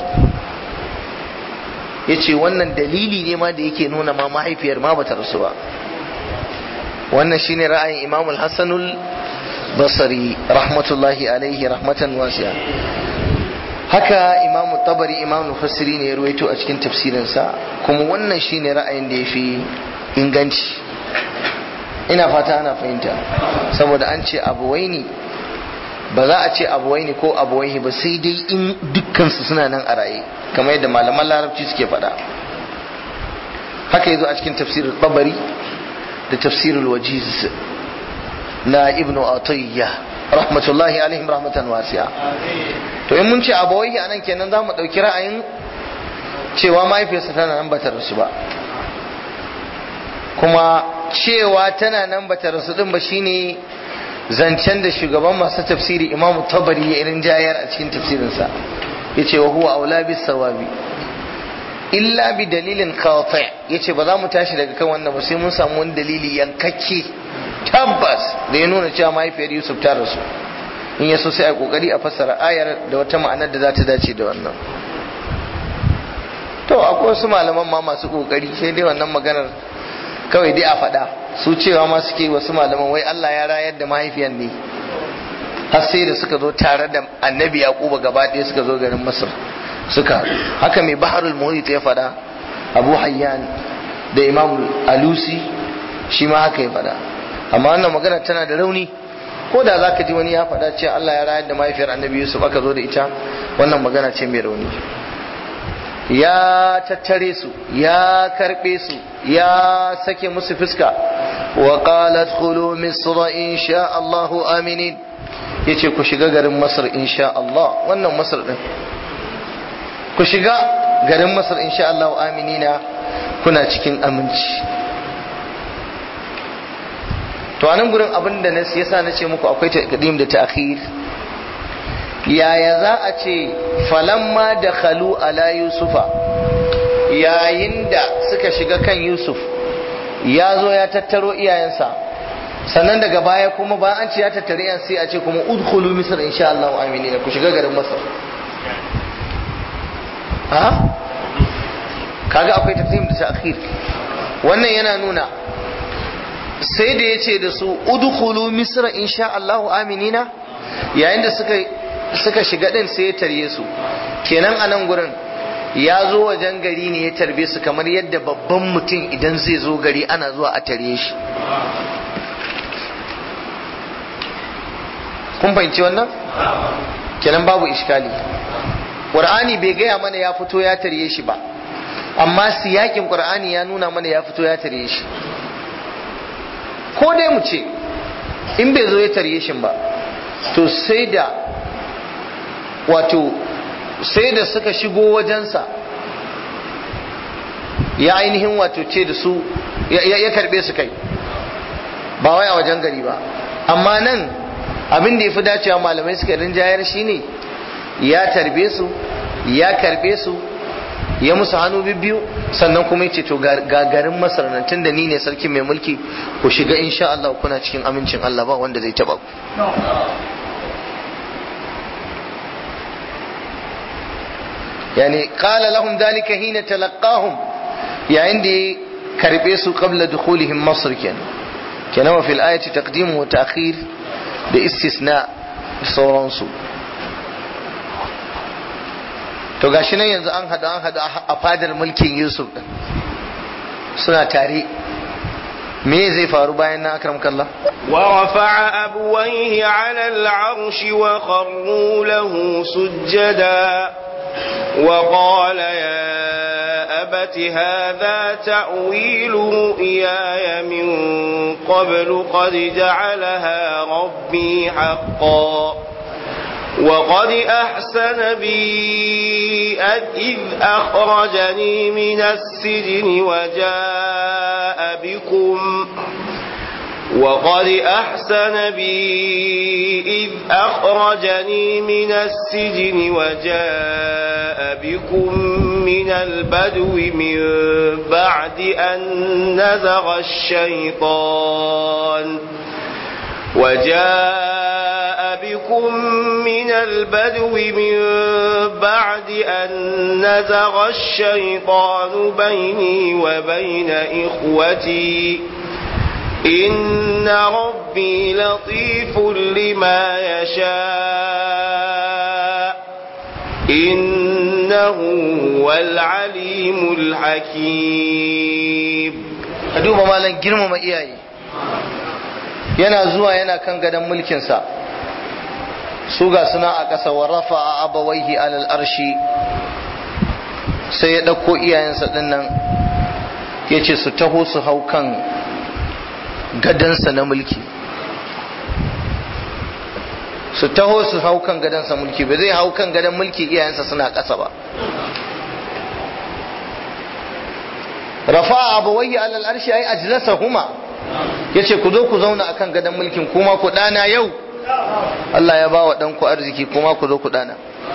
ya ce wannan dalili ne ma da yake nuna ma mahaifiyar ma bata rasu ba wannan shine ra'ayin imamul hassanul basari rahmatullahi alaihi rahmatan wasiya haka imamu tabari imamu fasiri ne ya ruwaito a cikin tafsirinsa kuma wannan shine ra'ayin da ya fi inganci ina fata ana fahimta saboda an ce abuwaini ba za a ce abuwaini ko abuwaihi ba sai dai in dukkansu suna nan a raye kamar yadda malaman larabci suke faɗa haka yazo a cikin tafsirin tabari da tafsirul wajiz na ibnu atiyya rahmatullahi alaihim rahmatan wasi'a to in mun ce abawaihi anan kenan za mu ɗauki ra'ayin cewa mahaifiyarsa tana nan bata rasu ba kuma cewa tana nan bata rasu din ba shine zancen da shugaban masu tafsiri imamu tabari ya irin jayar a cikin tafsirinsa ya ce wa huwa aula bis sawabi illa bi dalilin qati ya ce ba za mu tashi daga kan wannan ba sai mun samu wani dalili yankakke tabbas da ya nuna cewa mahaifiyar yusuf ta rasu in ya so sai a kokari a fassara ayar da wata ma'anar da za ta dace da wannan to akwai wasu malaman ma masu kokari sai dai wannan maganar kawai dai a faɗa su cewa ma suke wasu malaman wai Allah ya rayar da mahaifiyar ne har sai da suka zo tare da annabi yaquba gaba ɗaya suka zo garin masar suka haka mai baharul muhit ya faɗa abu hayyan da imam alusi shi ma haka ya faɗa amma wannan magana tana da rauni ko da zaka ji wani ya faɗa cewa Allah ya rayar da mahaifiyar annabi yusuf aka zo da ita wannan magana ce mai rauni ya tattare su ya karbe su ya sake musu fuska wa qalat khulu misra insha Allah aminin yace ku shiga garin Masar insha Allah wannan Masar din ku shiga garin Masar insha Allah aminina kuna cikin aminci to anan gurin abin da na yasa na ce muku akwai taqdim da ta'khir yaya za a ce falamma da khalu ala yusufa yayin da suka shiga kan yusuf ya zo ya tattaro iyayensa sannan daga baya kuma ba an ce ya tattare yan sai a ce kuma udkhulu misr insha Allah aminin ku shiga garin masar ha kaga akwai taqdim da ta'khir wannan yana nuna sai da yace da su udkhulu misr insha Allah aminina yayin da suka suka shiga din sai ya tarye su kenan a nan gurin ya zo wajen gari ne ya tarbe su kamar yadda babban mutum idan zai zo gari ana zuwa a tarye shi kun fahimci wannan kenan babu iskali ƙur'ani bai gaya mana ya fito ya tarye shi ba amma siyakin ƙur'ani ya nuna mana ya fito ya tarye shi ko dai mu ce in bai zo ya tarye shi ba to sai da wato sai da suka shigo wajensa ya ainihin wato ce da su ya karbe su kai ba wai a wajen gari ba amma nan abin da ya fi dacewa malamai suka rinjayar shi ne ya tarbe su ya karbe su ya musu hannu biyu sannan kuma ya ce to ga garin masar nan tun da ni ne sarki mai mulki ku shiga insha Allah kuna cikin amincin Allah ba wanda zai taba ku يعني قال لهم ذلك حين تلقاهم يا عندي كربيس قبل دخولهم مصر كان كان وفي الآية تقديم وتأخير باستثناء sauransu to gashi nan yanzu an hada an hada a fadar mulkin Yusuf din suna tare me zai faru bayan na akram kallah ورفع أبويه على العرش وخروا له سجدا وقال يا أبت هذا تأويل رؤياي من قبل قد جعلها ربي حقا وقد أحسن بي إذ أخرجني من السجن وجاء بكم وقد أحسن بي إذ أخرجني من السجن وجاء بكم من البدو من بعد أن نزغ الشيطان وجاء بكم من البدو من بعد أن نزغ الشيطان بيني وبين إخوتي إن ربي لطيف لما يشاء إنه هو العليم الحكيم duba malam girmama iyaye yana zuwa yana kan gadon mulkinsa su ga suna a ƙasa wa rafa a abawaihi alal arshi sai ya ɗauko iyayensa ɗin nan ya ce su taho su hau kan gadansa na mulki su taho su hau kan gadansa mulki ba zai hau kan gadan mulki iyayensa suna ƙasa ba rafa abawayhi alal arshi ai ajlasahuma yace ku zo ku zauna akan gadan mulkin kuma ku dana yau Allah ya ba wa ɗanku arziki kuma ku zo ku dana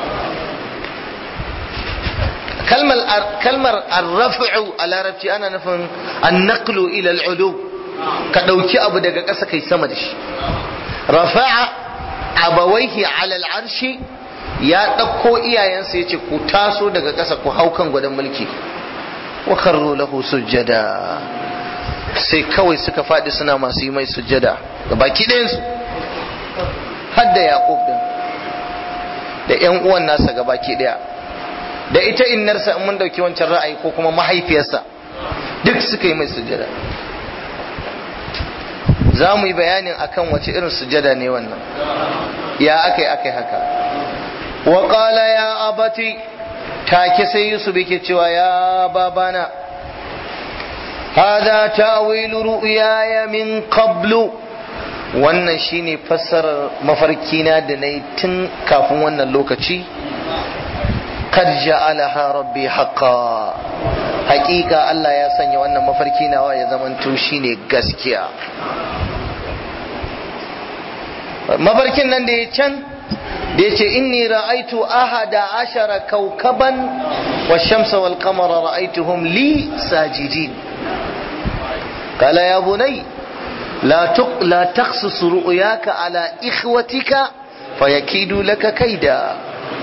kalmar kalmar arraf'u a larabci ana nufin annaqlu ila al'ulu ka ɗauki abu daga ƙasa kai sama da shi rafa'a abawaihi ala al'arshi ya ɗauko iyayensa ya ce ku taso daga ƙasa ku hau kan gwadon mulki wa karro lahu sujjada sai kawai suka faɗi suna masu yi mai sujjada ga baki ɗayansu har da yaƙub din da ƴan uwan nasa ga baki ɗaya da ita innarsa in mun ɗauki wancan ra'ayi ko kuma mahaifiyarsa duk suka yi mai sujjada za mu yi bayanin akan wace irin sujada ne wannan ya akai akai haka wa qala ya abati take sai yusuf yake cewa ya babana hada ta'wilu ru'yaya min qablu wannan shine fassarar mafarkina da nayi tun kafin wannan lokaci kad ja'alaha rabbi haqqan haƙiƙa Allah ya sanya wannan mafarki nawa ya zamanto shine gaskiya mafarkin nan da ya can da ya ce inni ra'aitu ahada ashara kaukaban wa shamsa wal qamara ra'aituhum li sajidin قال يا بني لا تق... لا تقصص رؤياك على إخوتك فيكيدوا لك كيدا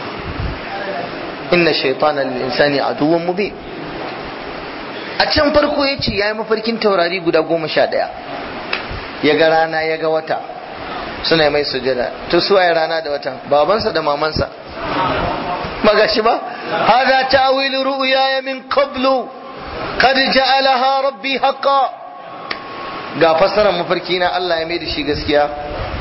إن الشيطان للإنسان عدو مبين a can farko ya ce ya yi mafarkin taurari guda goma sha ɗaya ya ga rana ya ga wata suna mai sujada to su waye rana da watan babansa da mamansa magashi ba hada ta'wilu ru'ya min qablu qad ja'alaha rabbi haqqan ga fassarar mafarki na Allah ya mai da shi gaskiya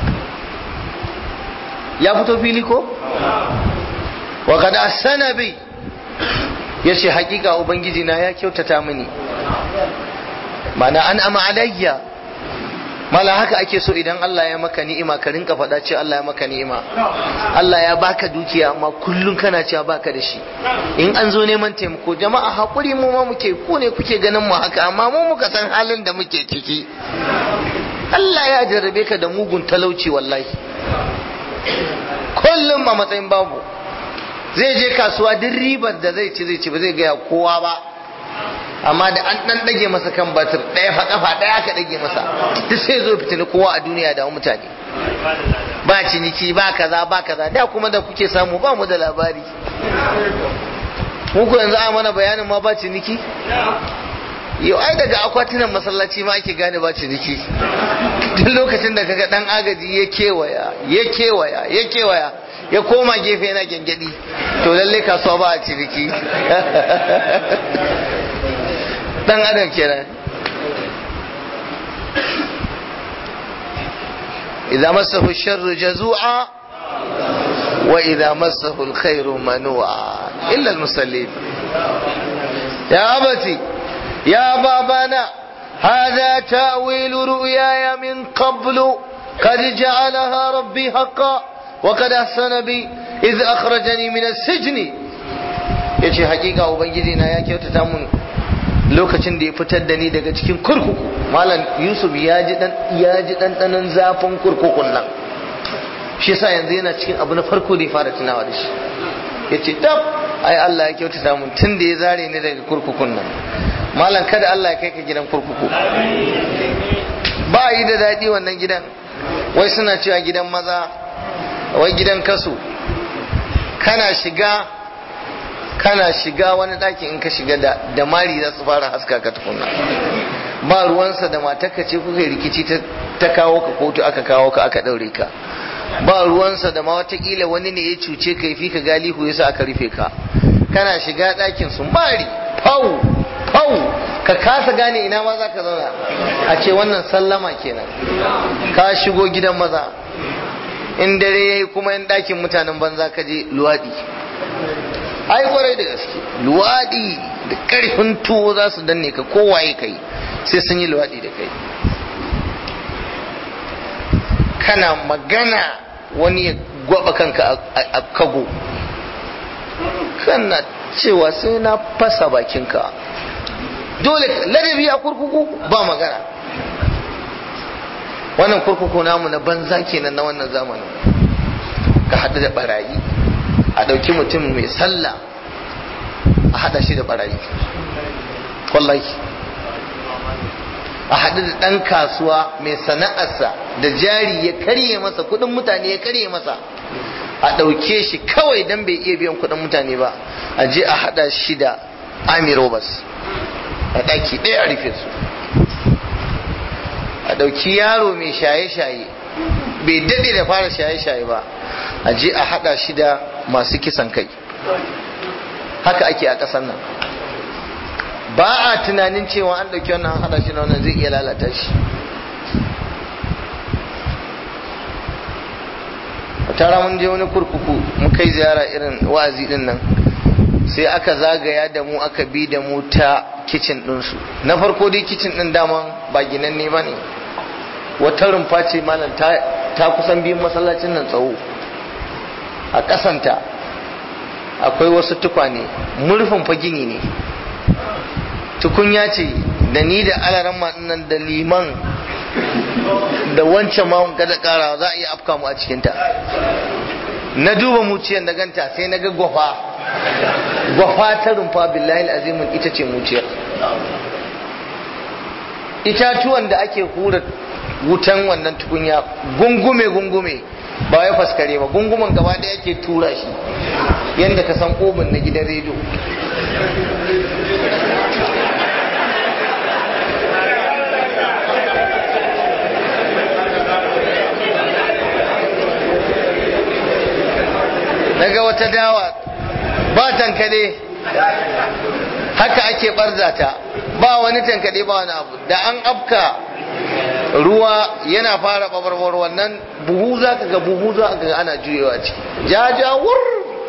ya fito fili ko wa qad ahsana bi yace hakika ubangiji na ya kyautata mini mana an ama alayya mala haka ake so idan Allah ya maka ni'ima ka rinka faɗa ce Allah ya maka ni'ima Allah ya baka dukiya amma kullun kana cewa baka da shi in an zo neman taimako jama'a hakuri mu ma muke ku ne kuke ganin mu haka amma mu muka san halin da muke ciki Allah ya jarrabe ka da mugun talauci wallahi kullum a matsayin babu zai je kasuwa duk ribar da zai ci zai ci ba zai gaya kowa ba amma da an dan dage masa kan batir ɗaya fa kafa ɗaya aka dage masa duk sai zo fitini kowa a duniya da mutane ba ciniki ba kaza ba kaza da kuma da kuke samu ba mu da labari muku yanzu a mana bayanin ma ba ciniki yau ai daga akwatunan masallaci ma ake gane ba ciniki duk lokacin da kaga dan agaji ya kewaya ya kewaya ya kewaya ya koma gefe yana gyangyaɗi to lalle kasuwa ba a ciniki dan adam kenan idza massahu sharru jazu'a wa idza massahu alkhairu manu'a illa almusallin ya abati ya babana هذا تأويل رؤياي من قبل قد جعلها ربي حقا وقد أحسن بي إذ أخرجني من السجن يجي حقيقة وبنجدنا يا كيوتا تامون lokacin da ya fitar da ni daga cikin kurkuku malam yusuf ya ji dan ya ji dan zafin kurkukun nan shi yasa yanzu yana cikin abu na farko da ya fara tunawa da shi yace tab ai Allah ya kyautata mun tun da ya zare ni daga kurkukun nan malam kada Allah ya kai ka gidan kurkuku ba yi da daɗi wannan gidan wai suna cewa gidan maza wai gidan kasu kana shiga kana shiga wani ɗaki in ka shiga da da mari za su fara haska ka tukunna ba ruwansa da matarka ce kuka rikici ta kawo ka kotu aka kawo ka aka ɗaure ka ba ruwansa da ma watakila wani ne ya cuce ka fi ka galihu yasa aka rufe ka kana shiga ɗakin su mari pau pau ka kasa gane ina ma za ka zauna a ce wannan sallama kenan ka shigo gidan maza in dare yayi kuma in ɗakin mutanen banza ka je luwaɗi ai kwarai da gaske luwaɗi da ƙarfin tuwo za su danne ka kowaye kai sai sun yi luwaɗi da kai kana magana wani ya gwaba kanka a kago kana cewa sai na fasa bakinka dole ladabi a kurkuku ba magana wannan kurkuku namu na banza kenan na wannan zamanin ka haɗu da barayi a ɗauki mutum mai sallah a haɗa shi da barayi wallahi a haɗu da ɗan kasuwa mai sana'arsa da jari ya karye masa kuɗin mutane ya karye masa a ɗauke shi kawai don bai iya biyan kuɗin mutane ba a je a haɗa shi da ami robas a ɗaki ɗaya a rufe su a ɗauki yaro mai shaye-shaye bai daɗe da fara shaye-shaye ba a je a haɗa shi da masu kisan kai haka ake a ƙasar nan ba a tunanin cewa an ɗauki wannan haɗa shi na wannan zai iya lalata shi tara mun je wani kurkuku mun kai ziyara irin wa'azi din nan sai aka zagaya da mu aka bi da mu ta kicin ɗinsu na farko dai kicin ɗin daman ba ginanne ba ne wata rumfa ce malam ta kusan biyun masallacin nan tsawo a ƙasanta akwai wasu tukwane murfin fa gini ne tukunya ce da ni da alaran nan da liman da wancan ma kada kara za a iya afka mu a cikinta na duba muciyar na ganta sai na ga gwafa gwafa ta rumfa billahi azimin ita ce muciyar itatuwan da ake hura wutan wannan tukunya gungume gungume ba wai faskare ba gungumen gaba da ake tura shi yadda ka san obin na gidan rediyo daga wata dawa ba tankade haka ake barzata ba wani tankade ba wani abu da an afka ruwa yana fara babarwar wannan buhu za ka ga buhu za ka ga ana juyewa ciki jajawur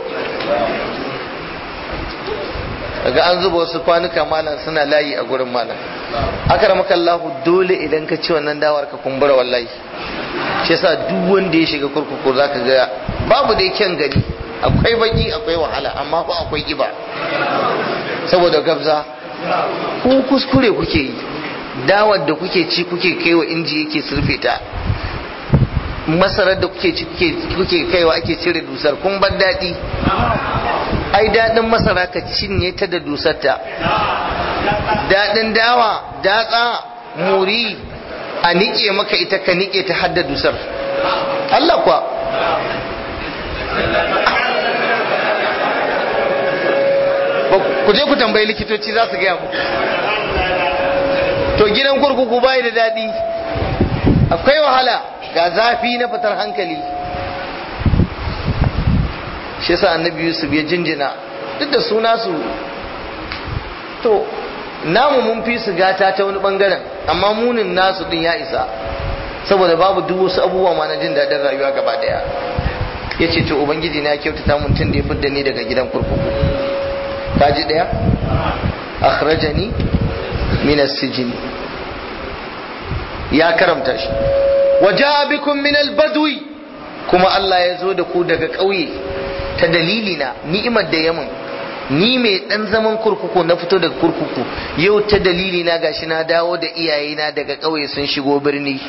daga an zuba wasu kwanuka malam suna layi a gurin malam akramaka Allah dole idan ka ci wannan dawar ka kumbura wallahi shi yasa duk wanda ya shiga kurkuku zaka ga babu da kyan gani akwai baki akwai wahala amma fa akwai kiba saboda gabza ku kuskure kuke yi dawar da kuke ci kuke kaiwa inji yake surfe ta masarar da kuke ci kuke kaiwa ake cire dusar kun bar daɗi ai daɗin masara ka cinye ta da dusarta daɗin dawa datsa muri a niƙe maka ita ka niƙe ta hadda dusar Allah kuwa ku je ku tambayi likitoci za su gaya mu to gidan kurkuku bai da daɗi akwai wahala ga zafi na fitar hankali shi yasa annabi yusuf ya jinjina duk da suna su to namu mun fi su gata ta wani bangaren amma munin nasu din ya isa saboda babu duk wasu abubuwa ma na jin daɗin rayuwa gaba daya ya ce to ubangiji na kyautata mun tun da ya fidda ni daga gidan kurkuku kaji daya akhrajani min as-sijn ya karamta shi waja bikum min al-badwi kuma Allah ya zo da ku daga ƙauye ta dalilina ni'imar da yamin ni mai dan zaman kurkuku na fito daga kurkuku yau ta dalilina gashi na dawo da iyayena daga ƙauye sun shigo birni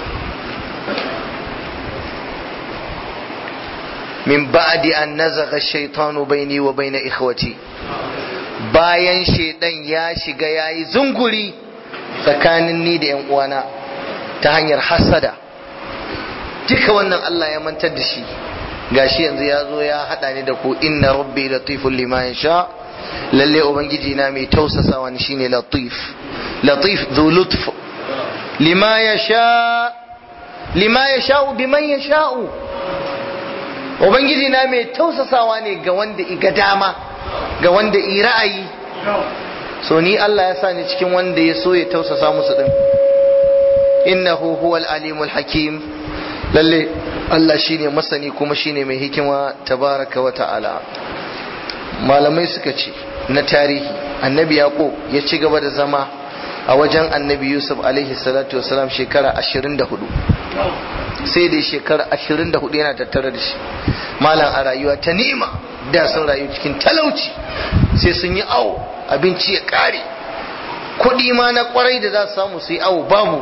min ba'di an nazagha ash-shaytanu bayni wa bayna ikhwati bayan shaidan ya shiga yayi zunguri tsakanin ni da yan uwana ta hanyar hasada duka wannan Allah ya mantar da shi gashi yanzu ya zo ya hada ni da ku inna rabbi latiful lima yasha lalle ubangiji na mai tausasawa ni shine latif latif dhu lutf lima yasha lima yasha biman yasha ubangiji na mai tausasawa ne ga wanda iga dama ga wanda i ra'ayi so ni Allah ya sa ni cikin wanda ya so ya tausasa musu din innahu huwal alimul hakim lalle Allah shine masani kuma shine mai hikima tabaraka wa ta'ala malamai suka ce na tarihi annabi yaqub ya ci gaba da zama a wajen annabi yusuf alaihi salatu wasalam shekara 24 sai da shekara 24 yana tattare da shi malam a rayuwa ta ni'ima da sun rayu cikin talauci sai sun yi awo abinci ya kare kuɗi ma na kwarai da za su samu su yi awo babu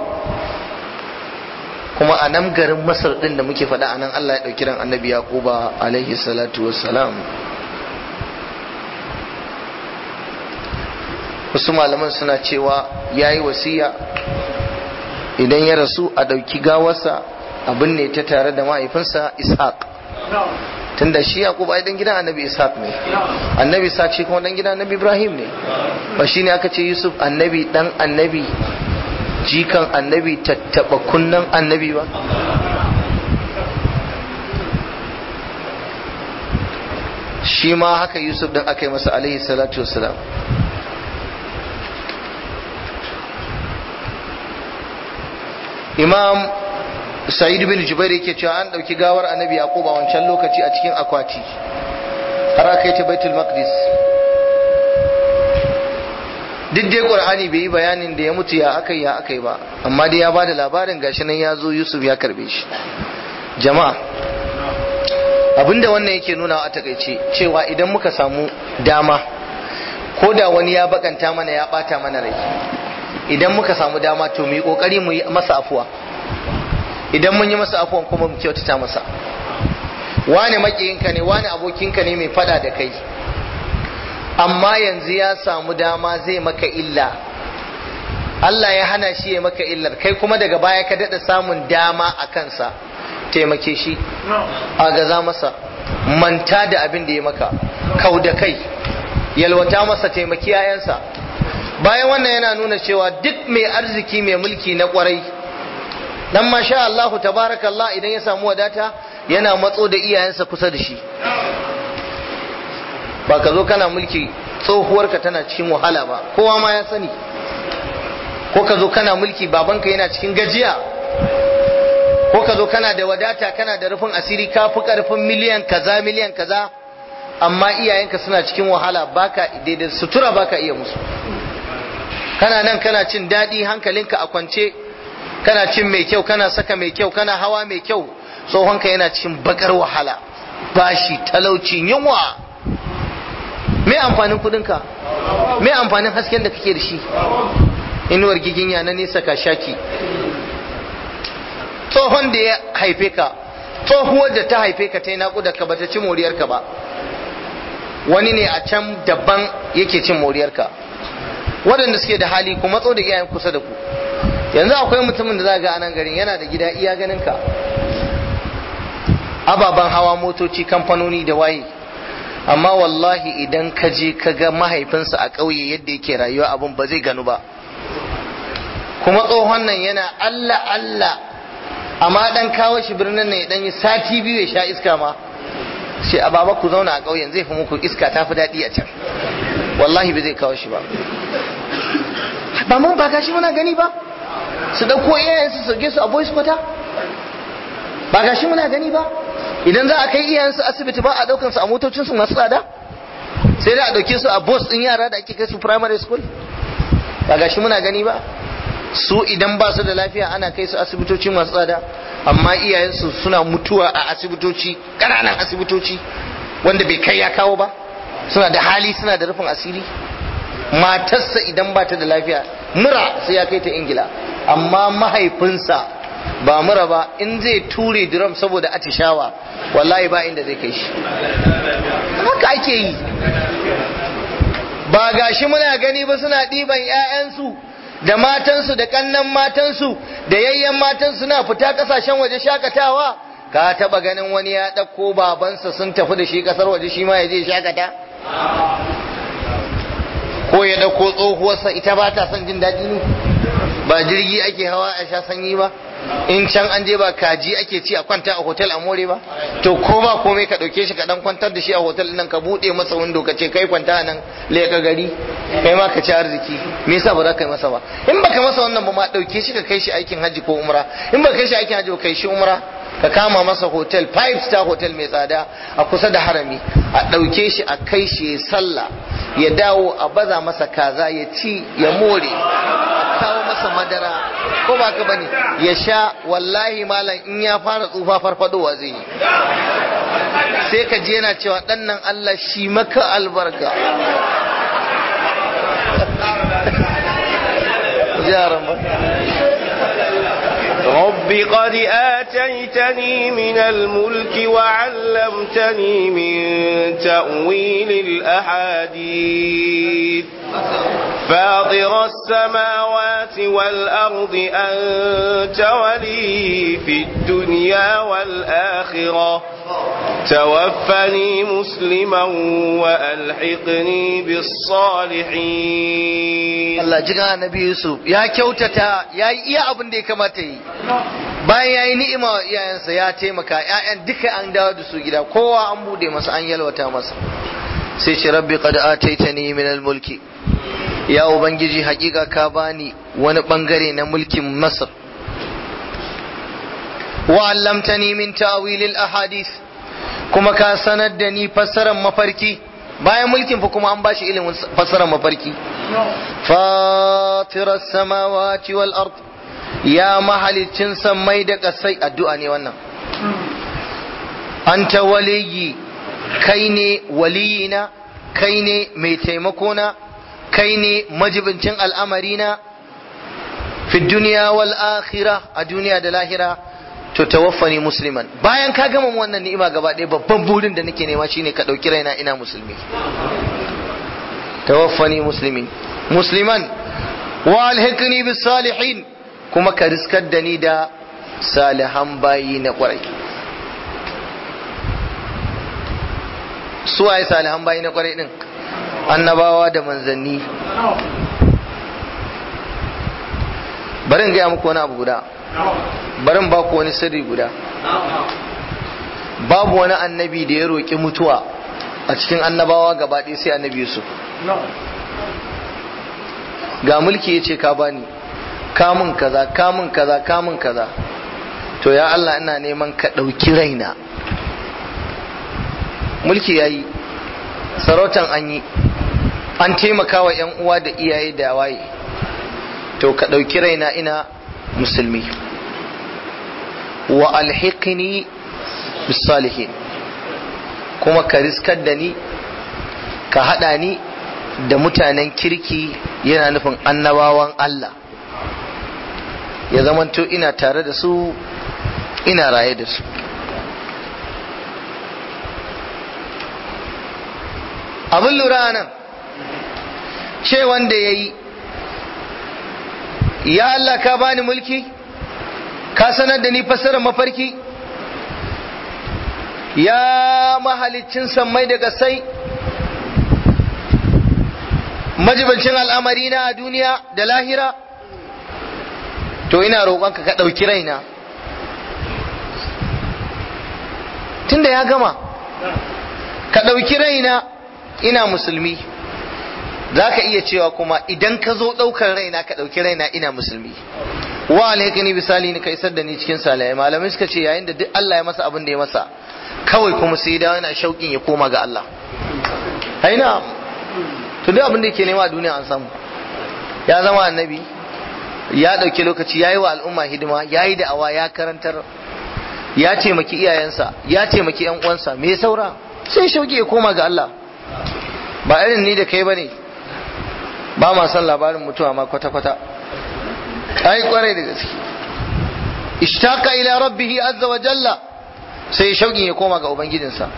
kuma a nan garin masar ɗin da muke faɗa a nan allah ya ɗauki ran annabi yaquba alaihi salatu wassalam wasu malaman suna cewa ya yi wasiya idan ya rasu a ɗauki gawarsa abin ne ta tare da mahaifinsa ishaq tunda shi yaqub ai dan gidan annabi ishaq ne annabi ishaq shi kuma dan gidan annabi ibrahim ne ba shine aka ce yusuf annabi dan annabi jikan annabi tattaba kunnan annabi ba shi ma haka yusuf din aka yi masa alaihi salatu wassalam imam sa'id bin jubair yake cewa an dauki gawar annabi yaqub a wancan lokaci a cikin akwati har aka yi ta baitul maqdis duk dai qur'ani bai yi bayanin da ya mutu ya akai ya akai ba amma dai ya bada labarin gashi nan ya zo yusuf ya karbe shi jama'a abinda wannan yake nuna a takaice cewa idan muka samu dama ko da wani ya bakanta mana ya bata mana rai idan muka samu dama to mu yi kokari mu yi masa afuwa idan mun yi masa afuwan kuma mu kyautata masa wani makiyinka ne wani abokinka ne mai fada da kai amma yanzu ya samu dama zai maka illa Allah ya hana shi ya maka illar kai kuma daga baya ka daɗa samun dama a kansa taimake shi a gaza masa manta da abin da ya maka kau da kai yalwata masa taimaki yayansa bayan wannan yana nuna cewa duk mai arziki mai mulki na kwarai dan masha Allah tabarakallah idan ya samu wadata yana matso da iyayensa kusa da shi ba ka zo kana mulki tsohuwarka tana cikin wahala ba kowa ma ya sani ko ka zo kana mulki babanka yana cikin gajiya ko ka zo kana da wadata kana da rufin asiri ka fi karfin miliyan kaza miliyan kaza amma iyayenka suna cikin wahala baka daidai sutura baka iya musu kana nan kana cin daɗi hankalinka a kwance kana cin mai kyau kana saka mai kyau kana hawa mai kyau tsohonka yana cikin bakar wahala bashi talauci yunwa me amfanin kudinka me amfanin hasken da kake da shi inuwar giginya na nesa ka shaki tsohon da ya haife ka tsohuwar da ta haife ka ta yi naƙuda ka bata ci moriyarka ba wani ne a can daban yake cin moriyarka waɗanda suke da hali ku matso da iyayen kusa da ku yanzu akwai mutumin da za ga anan garin yana da gida iya ganin ka ababen hawa motoci kamfanoni da waye amma wallahi idan ka je ka ga mahaifinsa a ƙauye yadda yake rayuwa abin ba zai ganu ba kuma tsohon nan yana Allah Allah amma dan kawo shi birnin nan ya dan yi sati biyu ya sha iska ma sai a baba ku zauna a ƙauyen zai fi muku iska ta fi daɗi a can wallahi ba zai kawo shi ba ba mun ba gashi muna gani ba su ɗauko iyayensu su sauke su a boys kwata ba gashi muna gani ba idan za a kai iyayensu asibiti ba a ɗaukan su a motocinsu masu tsada sai da a ɗauke su a bus ɗin yara da ake kai su primary school ba gashi muna gani ba su idan ba su da lafiya ana kai su asibitoci masu tsada amma iyayensu suna mutuwa a asibitoci ƙananan asibitoci wanda bai kai ya kawo ba suna da hali suna da rufin asiri matarsa idan ba ta da lafiya mura sai ya kai ta ingila amma mahaifinsa ba mura ba in zai ture drum saboda atishawa wallahi ba inda zai kai shi haka ake yi ba gashi muna gani ba suna ɗiban 'ya'yansu da matansu da kannan matansu da yayyan matansu suna fita kasashen waje shakatawa ka taba ganin wani ya ɗauko babansa sun tafi da shi kasar waje shi ma ya je shakata ko ya ɗauko tsohuwarsa ita ba ta son jin daɗi ne ba jirgi ake hawa a sha sanyi ba in can an je ba kaji ake ci a kwanta a hotel a more ba to ko ba komai ka ɗauke shi ka ɗan kwantar da shi a hotel nan ka buɗe masa windo ka ce kai kwanta nan leka gari kai ma ka ci arziki me yasa ba za ka yi masa ba in baka masa wannan ba ma ɗauke shi ka kai shi aikin hajji ko umra in baka kai shi aikin hajji ba kai shi umra ka kama masa hotel five star hotel mai tsada a kusa da harami a ɗauke shi a kai shi ya sallah ya dawo a baza masa kaza ya ci ya more a kawo masa madara ko ba ka bane ya sha wallahi malam in ya fara tsufa farfadowa zai yi sai ka je yana cewa ɗan nan Allah shi maka albarka yaran ba رب قد آتيتني من الملك وعلمتني من تأويل الأحاديث فاطر السماوات والأرض أنت ولي في الدنيا والآخرة توفني مسلما وألحقني بالصالحين Allah jiga annabi Yusuf ya kyautata ya yi iya abin da ya kamata yi bayan ya yi ni'ima wa iyayensa ya taimaka ƴaƴan duka an dawo da su gida kowa an bude masa an yalwata masa sai ce rabbi qad ataitani min al-mulki ya ubangiji hakika ka bani wani bangare na mulkin Masar wa allamtani min ta'wil al-ahadith kuma ka sanar da ni fassarar mafarki bayan mulkin fa kuma an bashi ilimin fassarar mafarki fatirar samawati wal ard ya mahalicin sammai da kasai addu'a ne wannan anta waliyi kai ne waliyina kai ne mai taimakona kai ne majibincin al'amarina fi duniya wal akhira a duniya da lahira to tawaffani musliman bayan ka gama wannan ni'ima gaba ɗaya babban burin da nake nema shine ka ɗauki raina ina musulmi tawaffani muslimin musliman wa alhiqni bis salihin kuma ka riskar da ni da salihan bayi na kwarai suwaye salihan bayi na kwarai din annabawa da manzanni bari in gaya muku wani abu guda bari in ba ku wani sirri guda babu wani annabi da ya roƙi mutuwa a cikin annabawa gaba ɗaya sai annabi Yusuf ga mulki ya ce ka bani kamun kaza kamun kaza kamun kaza to ya Allah ina neman ka ɗauki raina mulki ya yi sarautan an yi an taimaka wa 'yan uwa da iyaye da waye to ka ɗauki raina ina musulmi wa alhiqni bisalihin kuma ka riskar da ni ka haɗa ni da mutanen kirki yana nufin annabawan Allah ya zamanto ina tare da su ina raye da su abin lura nan ce wanda ya yi ya Allah ka bani mulki ka sanar da ni fassarar mafarki ya mahalicin sammai da gasai majibancin al'amari na a duniya da lahira to ina roƙonka ka ɗauki raina tunda ya gama ka ɗauki raina ina musulmi za ka iya cewa kuma idan ka zo ɗaukar raina ka ɗauki raina ina musulmi wa alhaikani bisali ni ka isar da ni cikin salaye malamai suka ce yayin da duk Allah ya masa abin da ya masa kawai kuma sai da yana shauƙin ya koma ga Allah haina to duk abin da yake nema a duniya an samu ya zama annabi ya ɗauki lokaci ya yi wa al'umma hidima ya yi da'awa ya karantar ya taimaki iyayensa ya taimaki yan uwansa me saura sai shauki ya koma ga Allah ba irin ni da kai bane ba ma son labarin mutuwa ma kwata kwata ai kwarai da gaske ishtaka ila rabbih azza wa jalla sai shauki ya koma ga ubangijinsa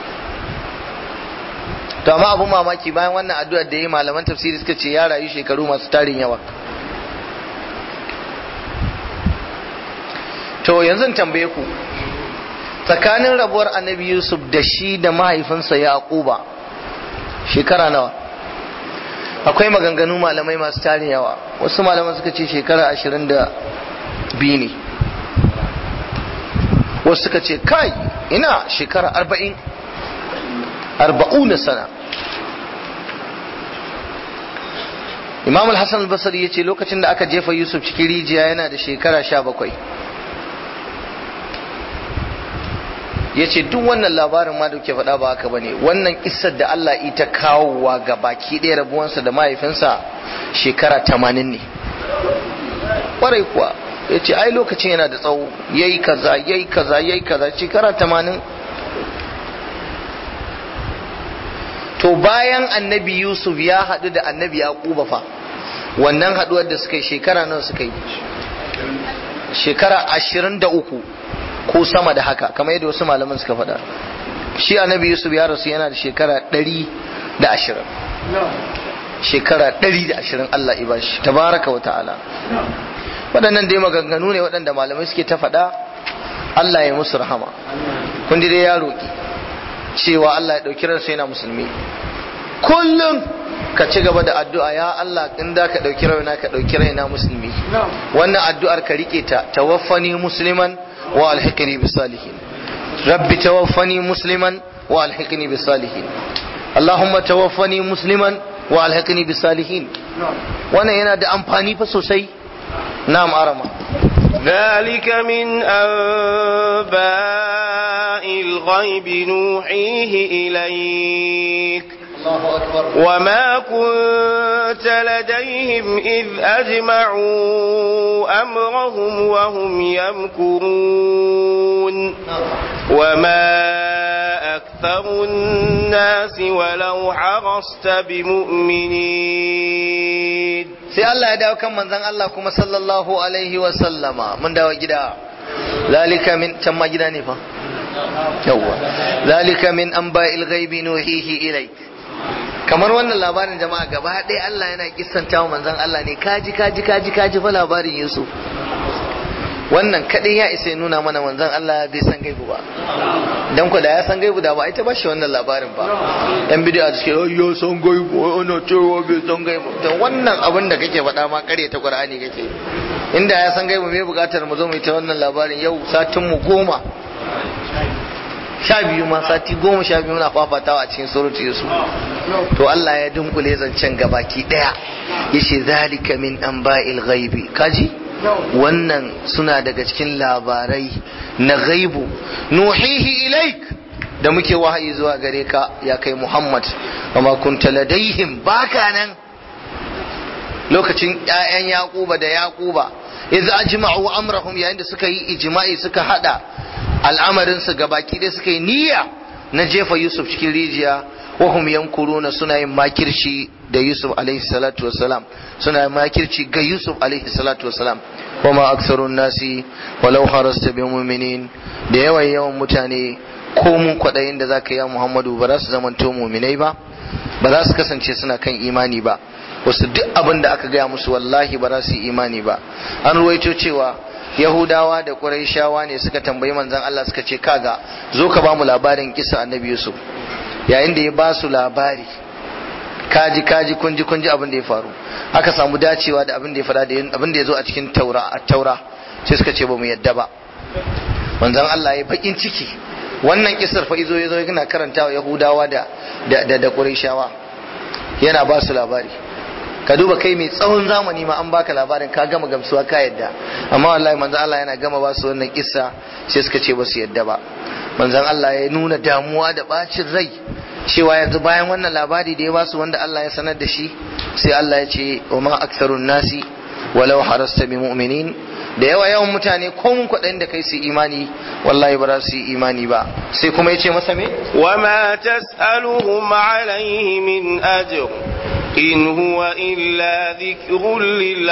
to amma abun mamaki bayan wannan addu'ar da yi malaman tafsiri suka ce ya rayu shekaru masu tarin yawa to yanzu tambaye ku tsakanin rabuwar annabi yusuf da shi da mahaifinsa yaquba shekara nawa akwai maganganu malamai masu tarin yawa wasu malaman suka ce shekara ashirin da biyu ne wasu suka ce kai ina shekara arba'in arba'una sana imam al-hassan al-basri ya ce lokacin da aka jefa yusuf cikin rijiya yana da shekara sha bakwai ya ce duk wannan labarin ma da ke faɗa ba haka bane wannan isar da Allah ita kawowa ga baki ɗaya rabuwansa da mahaifinsa shekara tamanin ne ƙwarai kuwa ya ce ai lokacin yana da tsawo yayi kaza yayi kaza yayi kaza shekara tamanin to bayan annabi yusuf ya haɗu da annabi yaquba fa wannan haɗuwar da suka yi shekara nawa suka yi shekara ashirin da uku ko sama da haka kamar yadda wasu malaman suka faɗa shi annabi yusuf ya rasu yana da shekara ɗari da ashirin shekara ɗari da ashirin allah ibashi tabaraka wa ta'ala waɗannan dai maganganu ne waɗanda malamai suke ta faɗa allah ya musu rahama kun dai ya roƙi cewa allah ya ɗauki ransa yana musulmi kullum ka ci gaba da addu'a ya Allah in da ka ɗauki raina ka ɗauki raina musulmi wannan addu'ar ka rike ta tawaffani musliman wa alhiqni bis salihin rabbi tawaffani musliman wa alhiqni bis salihin Allahumma tawaffani musliman wa alhiqni bis salihin wannan yana da amfani fa sosai na'am arama ذلك من أنباء الغيب نوحيه إليك الله أكبر وما كنت لديهم إذ أجمعوا أمرهم وهم يمكرون وما أكثر الناس ولو حرصت بمؤمنين sai Allah ya dawo kan manzon Allah kuma sallallahu alaihi wa sallama mun dawo gida zalika min can ma gida ne fa yawwa zalika min anba'il ghaibi nuhihi ilaik kamar wannan labarin jama'a gaba ɗaya Allah yana kissanta wa manzon Allah ne kaji kaji kaji kaji fa labarin Yusuf wannan kadai ya isa ya nuna mana manzon Allah bai san gaibu ba dan ku da ya san gaibu da ba ita ba shi wannan labarin ba yan bidiyo suke oh ya san gaibu ana cewa bai san gaibu to wannan abin da kake faɗa ma kare ta Qur'ani kake inda ya san gaibu me bukatar mu zo mu yi ta wannan labarin yau satin mu goma sha biyu ma sati goma sha biyu muna fafatawa a cikin surutu Yusuf to Allah ya dunkule zancen gabaki daya yace zalika min anba'il ghaibi kaji wannan suna daga cikin labarai na ghaibu nuhihi ilaik da muke wahayi zuwa gare ka ya kai Muhammad amma kunta ladaihim baka nan lokacin ƴaƴan Yaquba da Yaquba idza ajma'u amrahum yayin da suka yi ijma'i suka hada al'amarin su gabaki dai suka yi niyya na jefa Yusuf cikin rijiya wahum yankuruna suna yin makirci da Yusuf alaihi salatu wassalam suna yin makirci ga Yusuf alaihi salatu wassalam wama aksarun nasi walau harasta bi mu'minin da yawan yawan mutane ko mun kwadayin da zaka yi Muhammadu ba za su zamanto mu'minai ba ba za su kasance suna kan imani ba wasu duk abin da aka gaya musu wallahi ba za su yi imani ba an ruwaito cewa yahudawa da quraishawa ne suka tambayi manzon Allah suka ce kaga zo ka ba mu labarin kisa annabi yusuf yayin da ya ba su labari kaji kaji kunji kunji abin da ya faru aka samu dacewa da abin da ya fara da abin da ya zo a cikin taura a taura sai suka ce ba mu yadda ba manzon Allah ya bakin ciki wannan kisar fa izo yazo yana karantawa yahudawa da da da quraishawa yana ba su labari ka duba kai mai tsawon zamani ma an baka labarin ka gama gamsuwa ka yadda amma wallahi manzon Allah yana gama ba su wannan kissa sai suka ce ba su yadda ba manzon Allah ya nuna damuwa da bacin rai cewa yanzu bayan wannan labari da ya ba su wanda Allah ya sanar da shi sai Allah ya ce wa ma aktharun nasi walau harasta bi mu'minin da yawa yawan mutane ko mun kwaɗayin da kai su imani wallahi ba za su yi imani ba sai kuma ya ce masa me wa ma tas'aluhum alayhi min ajr in huwa illa dhikrun lil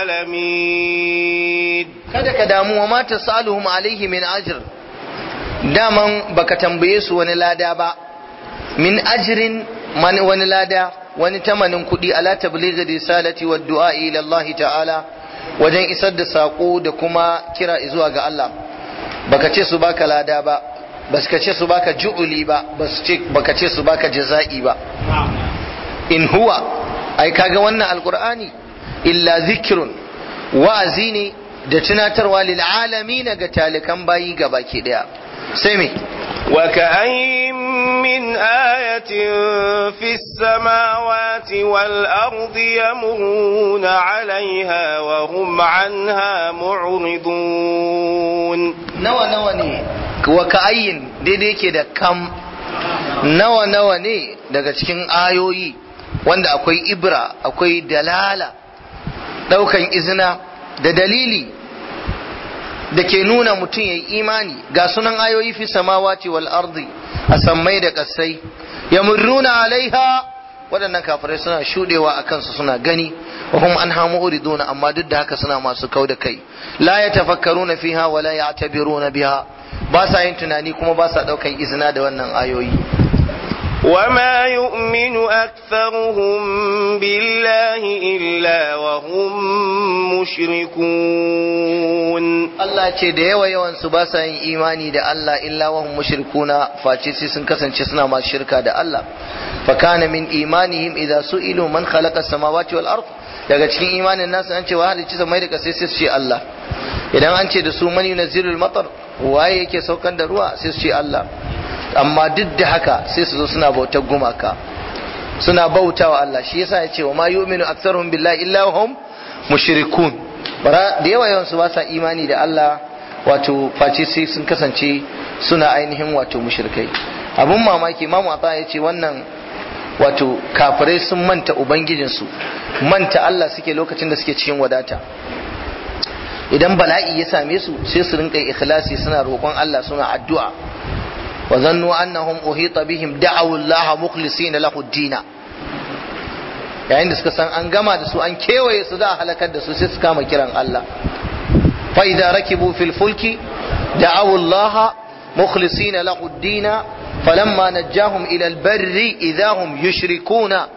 alamin kada ka damu wa ma tas'aluhum alayhi min ajr daman baka tambaye su wani lada ba min ajrin wani lada wani tamanin kuɗi ala tablighi risalati wa du'a ila Allah ta'ala wajen isar da saƙo da kuma kira zuwa ga Allah baka ce su baka lada ba baka ce su baka ju'uli ba baka ce su baka jaza'i ba in huwa ai kaga wannan alqur'ani illa zikrun wa'azi ne da tunatarwa lil alamin ga talikan bayi gabaki daya sai me وكأين من آية في السماوات والأرض يمرون عليها وهم عنها معرضون nawa nawa ne wa ka'ayin daidai yake da kam nawa nawa ne daga cikin ayoyi wanda akwai ibra akwai dalala daukan izina da dalili da ke nuna mutum ya yi imani ga sunan ayoyi fi samawati wal ardi a sammai da kasai ya murruna alaiha waɗannan kafirai suna shudewa a kansu suna gani wa hum an hamu uriduna amma duk da haka suna masu kau da kai la ya tafakkaruna fiha wa la ya'tabiruna biha ba sa yin tunani kuma ba sa ɗaukan izina da wannan ayoyi وما يؤمن أكثرهم بالله إلا وهم مشركون Allah ce da yawa yawan su ba sa yin imani da Allah illa wahum mushrikuna face sai sun kasance suna masu shirka da Allah fa kana min imanihim idza su'ilu man khalaqa samawati wal ard daga cikin imanin nasu an ce wa halicci samai da kasai sai su ce Allah idan an ce da su man yunazzilul matar waye yake saukan da ruwa sai su ce Allah amma duk da haka sai su zo suna bautar gumaka suna bautawa Allah shi yasa ya ce wa ma yu'minu aktsaruhum billahi illa hum mushrikun bara da yawa yawan su ba sa imani da Allah wato face sai sun kasance suna ainihin wato mushrikai abun mamaki imamu ata ya ce wannan wato kafirai sun manta ubangijinsu manta Allah suke lokacin da suke cikin wadata idan bala'i ya same su sai su rinka ikhlasi suna roƙon Allah suna addu'a wa zannu annahum uhita bihim da'awu Allah mukhlisina lahu dina yayin da suka san an gama da su an kewaye su da halakar da su sai su kama kiran Allah fa idza rakibu fil fulki da'awu Allah mukhlisina lahu ad-din falamma najjahum ila al-barri idahum yushrikuna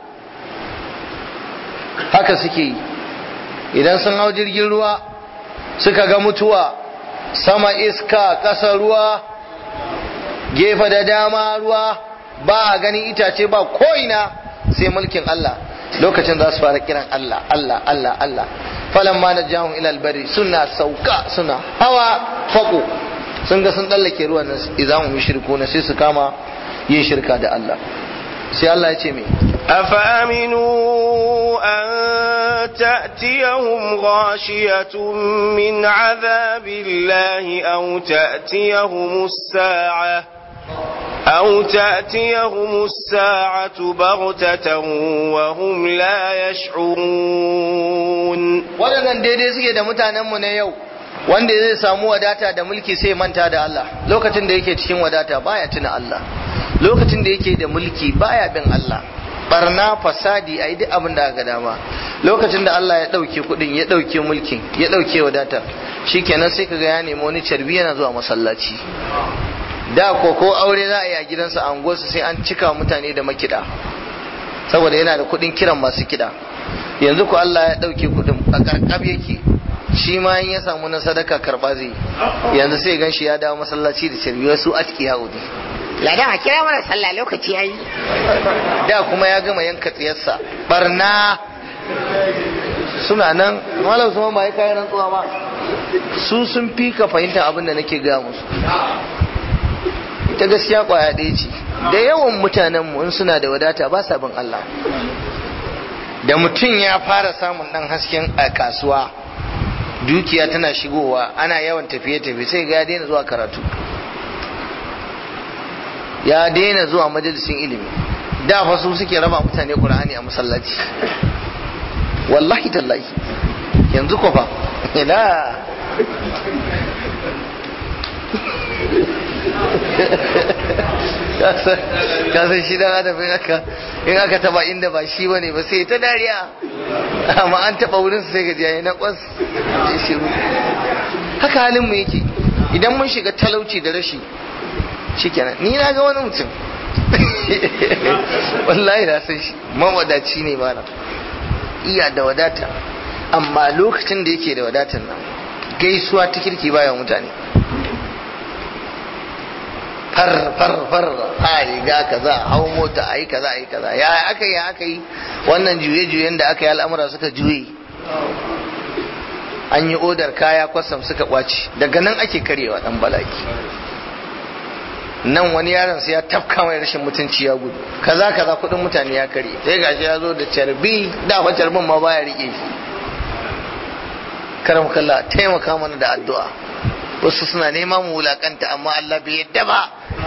haka suke yi idan sun hau jirgin ruwa suka ga mutuwa sama iska ƙasa ruwa gefe da dama ruwa ba a ganin itace ba ko'ina sai mulkin Allah lokacin za su fara kiran Allah Allah Allah Allah falan ma na jahun ilal bari suna sauka suna hawa fako sun ga sun tsallake ruwan nan idan mu shirku na sai su kama yin shirka da Allah sai Allah ya ce me أفأمنوا أن تأتيهم غاشية من عذاب الله أو تأتيهم الساعة أو تأتيهم الساعة بغتة وهم لا يشعرون waɗannan daidai suke da mutanenmu na yau wanda zai samu wadata da mulki sai manta da Allah lokacin da yake cikin wadata baya tuna Allah lokacin da yake da mulki baya bin Allah barna fasadi a duk abin da aka dama lokacin da Allah ya ɗauke kuɗin ya ɗauke mulkin ya ɗauke wadata shikenan sai kaga ya nemi wani carbi yana zuwa masallaci da ko ko aure za a yi a gidansa a unguwarsa sai an cika mutane da makiɗa saboda yana da kuɗin kiran masu kiɗa yanzu ko Allah ya ɗauke kuɗin a karkab yake shi ma in ya samu na sadaka karɓa zai yanzu sai gan shi ya dawo masallaci da carbi wasu aski haudi Ladan a kira mana sallah lokaci yayi. da kuma ya gama yanka tsiyarsa barna suna nan malam su ba ya kayan rantsuwa ba su sun fi ka fahimta abin da nake gaya musu ita gaskiya kwaya ɗaya ce da yawan mutanenmu in suna da wadata ba sa bin Allah da mutum ya fara samun ɗan hasken a kasuwa dukiya tana shigowa ana yawan tafiye-tafiye sai ga ya daina zuwa karatu ya daina zuwa majalisin ilimi da fa su suke raba mutane qur'ani a masallaci wallahi tallahi yanzu ko fa ina ka san shi dan adam in aka in aka taba inda ba shi bane ba sai ta dariya amma an taba wurin sai ga jiya na kwas ya shiru haka halin mu yake idan mun shiga talauci da rashi shikenan ni na ga wani mutum wallahi na san shi mawadaci ne mana iya da wadata amma lokacin da yake da wadatan nan gaisuwa ta kirki bayan mutane far far far a riga kaza hau mota ayi kaza ayi kaza ya aka yi aka yi wannan juye juyen da aka yi al'amura suka juye an yi odar kaya kwasam suka kwaci daga nan ake karyewa dan balaki nan wani yaron sai ya tafka mai rashin mutunci ya gudu kaza kaza kudin mutane ya kare sai gashi ya zo da carbi da fa carbin ma baya rike shi karam kalla taimaka mana da addu'a wasu suna nema mu wulakanta amma Allah bai yadda ba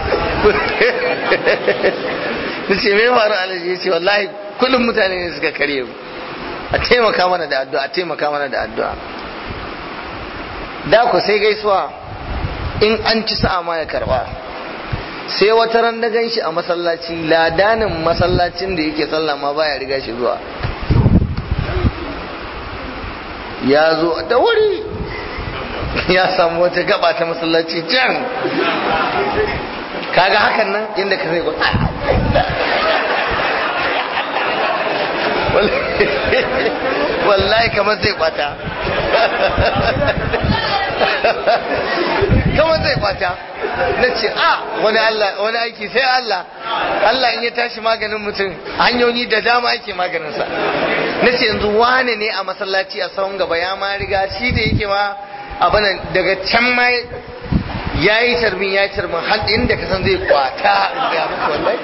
nace me faru alaji yace wallahi kullum mutane ne suka kare mu a taimaka mana da addu'a a taimaka mana da addu'a da ku sai gaisuwa in an ci sa'a ma ya karba sai wata ran da gan shi a masallaci ladanin masallacin da yake sallah ma baya riga shi zuwa ya zo da wuri ya samu wata gaba ta masallaci can kaga hakan nan inda ka zai wallahi kamar zai kwata kamar zai kwata na ce a wani Allah wani aiki sai Allah Allah in ya tashi maganin mutum hanyoyi da dama ake maganinsa na ce yanzu wane ne a masallaci a sahun gaba ya ma riga shi da yake ma abana daga can ma ya yi tarbin ya yi tarbin har inda ka san zai kwata ga muku wallahi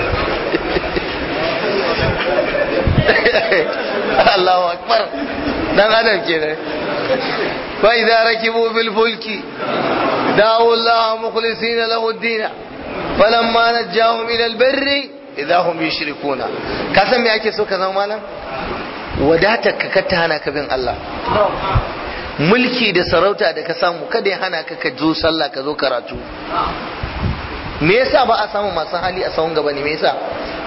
Allahu akbar dan adam kenan fa idza rakibu bil fulki دعوا الله مخلصين له الدين فلما نجاهم الى البر اذا هم يشركون ka san me ake so ka zama malam wadatar ka ta hana ka bin Allah mulki da sarauta da ka samu kada ya hana ka ka zo sallah ka zo karatu me yasa ba a samu masu hali a sahun gaba ne me yasa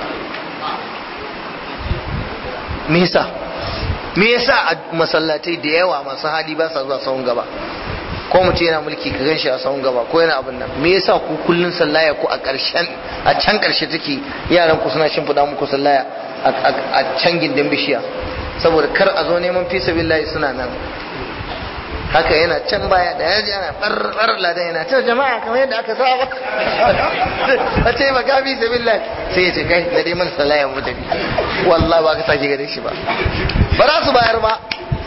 me yasa me yasa a masallatai da yawa masu hali ba sa zuwa sahun gaba ko mutum yana mulki ka ganshi a sahun gaba ko yana abin nan me yasa ku kullun sallaya ku a ƙarshen a can ƙarshe take yaran ku suna shimfiɗa muku sallaya a can gindin bishiya saboda kar a zo neman fi sabilillahi suna nan haka yana can baya da yaji ana ɓarɓar ladan yana ta jama'a kamar yadda aka saba a ce ba gafi sabilillahi sai ya ce kai da dai mana sallaya mu tafi wallahi ba ka sake gare shi ba ba za su bayar ba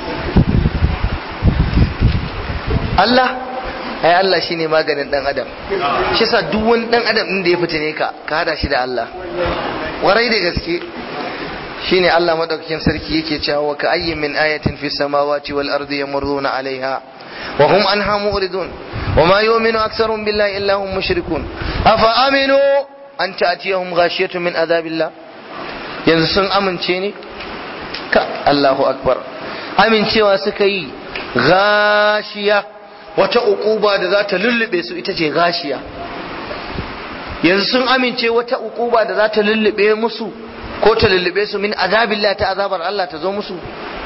Allah ai Allah shine maganin dan adam shi sa duk wani dan adam din da ya fitine ka ka hada shi da Allah warai da gaske shine Allah madaukakin sarki yake cewa ka ayyin min ayatin fis samawati wal ardi yamurruna alaiha wa hum anha mu'ridun wa ma yu'minu aktharuhum billahi illa hum mushrikun afa aminu an ta'tiyahum ghashiyatun min azabillah yanzu sun amince ne ka Allahu akbar amincewa suka yi gashiya wata ukuba da za ta lullube su ita ce gashiya yanzu sun amince wata ukuba da za ta lullube musu ko ta lullube su min azabillah ta azabar Allah ta zo musu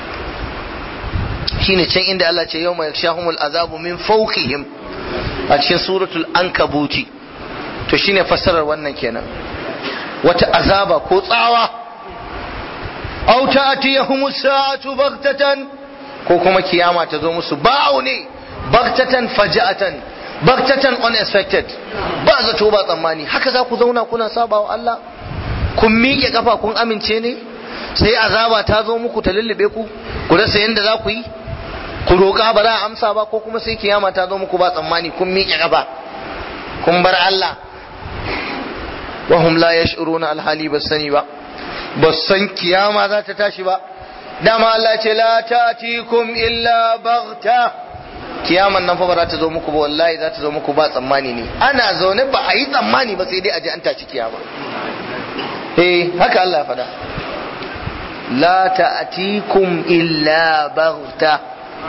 shine can inda Allah ce yawma yakshahumul azabu min fawqihim a cikin suratul ankabuti to shine fassarar wannan kenan wata azaba ko tsawa aw ta'tiyahumus sa'atu baghtatan ko kuma kiyama ta zo musu ba'u ne baghtatan faja'atan baghtatan unexpected ba zato ba tsammani haka za ku zauna kuna saba wa Allah kun miƙe kafa kun amince ne sai azaba ta zo muku ta lullube ku ku rasa yadda za ku yi ku roƙa ba za a amsa ba ko kuma sai kiyama ta zo muku ba tsammani kun miƙe kafa kun bar Allah wa hum la yash'uruna alhali ba sani ba ba san kiyama za ta tashi ba dama Allah ce la ta'tikum illa baghta kiyaman nan fa ba za ta zo muku ba wallahi za ta zo muku ba tsammani ne ana zaune ba a yi tsammani ba sai dai a ji an tashi kiyama eh haka Allah ya faɗa la ta'tikum illa baghta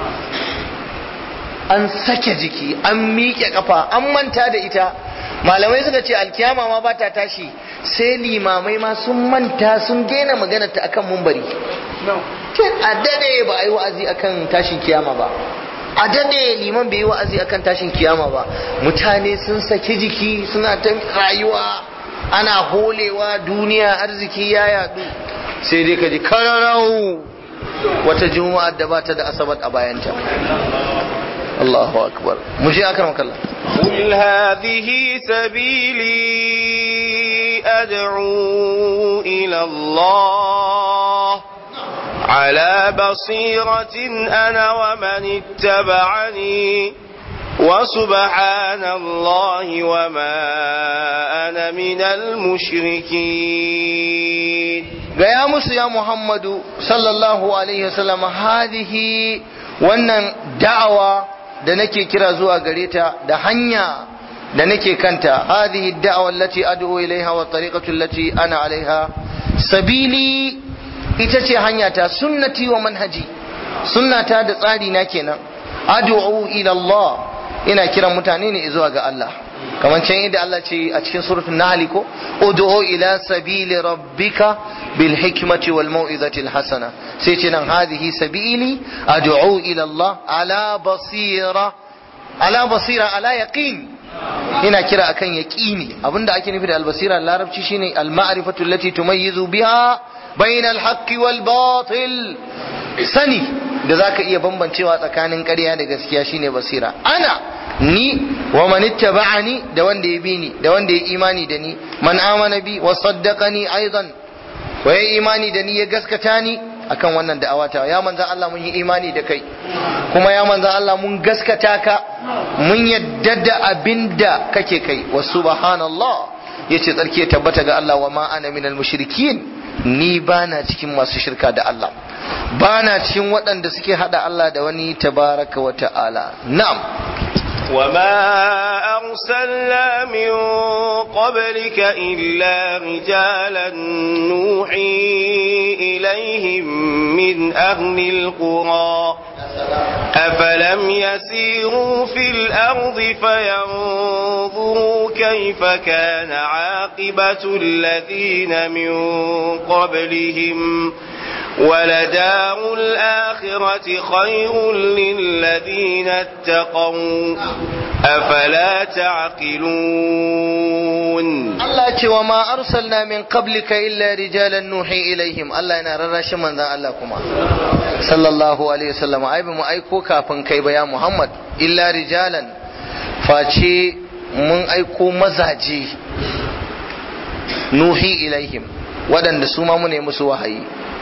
an sake jiki an miƙe kafa an manta da ita malamai suka ce alkiyama ma ba ta tashi sai limamai ma sun manta sun daina magana ta akan mumbari a dade ba a yi wa'azi akan tashin kiyama ba a dade liman bai yi wa'azi akan tashin kiyama ba mutane sun saki jiki suna ta rayuwa ana holewa duniya arziki ya yadu sai dai ka ji kararau wata juma'a da ba ta da asabar a bayanta Allahu akbar mu je akan makalla قل هذه سبيلي أدعو إلى الله على بصيرة أنا ومن اتبعني وسبحان الله وما أنا من المشركين gaya musu ya Muhammadu sallallahu alaihi wasallam hadihi wannan da'awa da nake kira zuwa gare ta da hanya da nake kanta hadihi da'awa allati ad'u ilaiha wa tariqatu allati ana alaiha sabili ita ce hanya ta sunnati wa manhaji sunnata da tsari na kenan ad'u ila Allah ina kiran mutane ne zuwa ga Allah kamar can yadda Allah ce a cikin suratul nahl ko ud'u ila sabili rabbika bil hikmati wal mau'izati al hasana sai ce nan hadhihi sabili ad'u ila Allah ala basira ala basira ala yaqin ina kira akan yaqini abinda ake nufi da al basira larabci shine al ma'rifatu allati tumayyizu biha bayna al haqqi wal batil sani da zaka iya bambancewa tsakanin ƙarya da gaskiya shine basira ana ni wa man ittaba'ani da wanda ya bi ni da wanda ya imani da ni man amana bi wa saddaqani aidan wa ya imani da ni ya gaskata ni akan wannan da'awata ya manzo Allah mun yi imani da kai kuma ya manzo Allah mun gaskata ka mun yadda da abinda kake kai wa subhanallah yace tsarki ya tabbata ga Allah wa ma ana minal mushrikin ni bana cikin masu shirka da Allah bana cikin waɗanda suke hada Allah da wani tabaraka wa ta'ala na'am وما أرسلنا من قبلك إلا رجالا نوحي إليهم من أهل القرى أفلم يسيروا في الأرض فينظروا كيف كان عاقبة الذين من قبلهم ولدار الآخرة خير للذين اتقوا أفلا تعقلون Allah ce wa ma arsalna min qablika illa rijalan nuhi ilaihim Allah yana rarrashi manzon Allah kuma sallallahu alaihi wasallam ai ba mu aiko kafin kai ba ya Muhammad illa rijalan face mun aiko mazaje nuhi ilaihim waɗanda su ma mu ne musu wahayi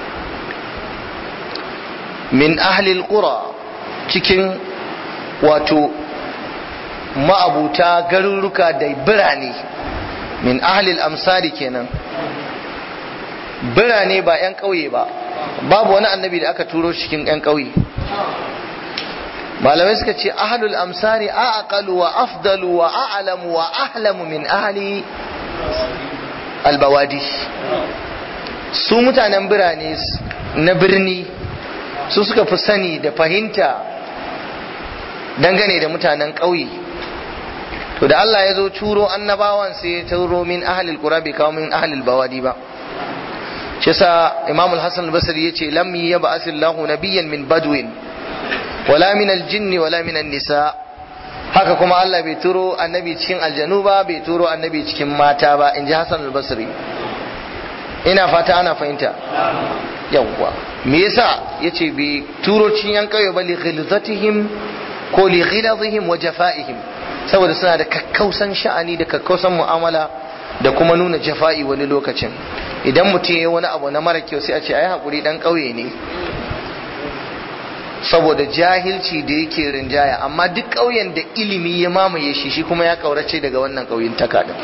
min ahlil qura cikin wato ma'abuta garuruka da birane min ahlil amsari kenan birane ba 'yan ƙauye ba babu wani annabi da aka turo cikin 'yan ƙauye malamai suka ce ahlul amsari aqalu wa afdalu wa a'lamu wa ahlamu min ahli albawadi su mutanen birane na birni su suka fi sani da fahimta dangane da mutanen ƙauye to da Allah ya zo turo annabawan sai ya turo min ahlil qura bai kawo min ahlil bawadi ba shi yasa Imam al-Hasan al-Basri yace lam yab'ath Allahu nabiyyan min badwin wala min al-jinn wala min an-nisa haka kuma Allah bai turo annabi cikin aljanu ba bai turo annabi cikin mata ba inji Hasan al-Basri ina fata ana fahimta yawwa me yasa yace bai turo cikin yan kauye ba li ghilzatihim ko li ghilazihim wa jafaihim saboda suna da kakkausan sha'ani da kakkausan mu'amala da kuma nuna jafa'i wani lokacin idan mutum ya wani abu na mara kyau sai a ce ai hakuri dan kauye ne saboda jahilci da yake rinjaya amma duk ƙauyen da ilimi ya mamaye shi shi kuma ya kaurace daga wannan ƙauyen taka din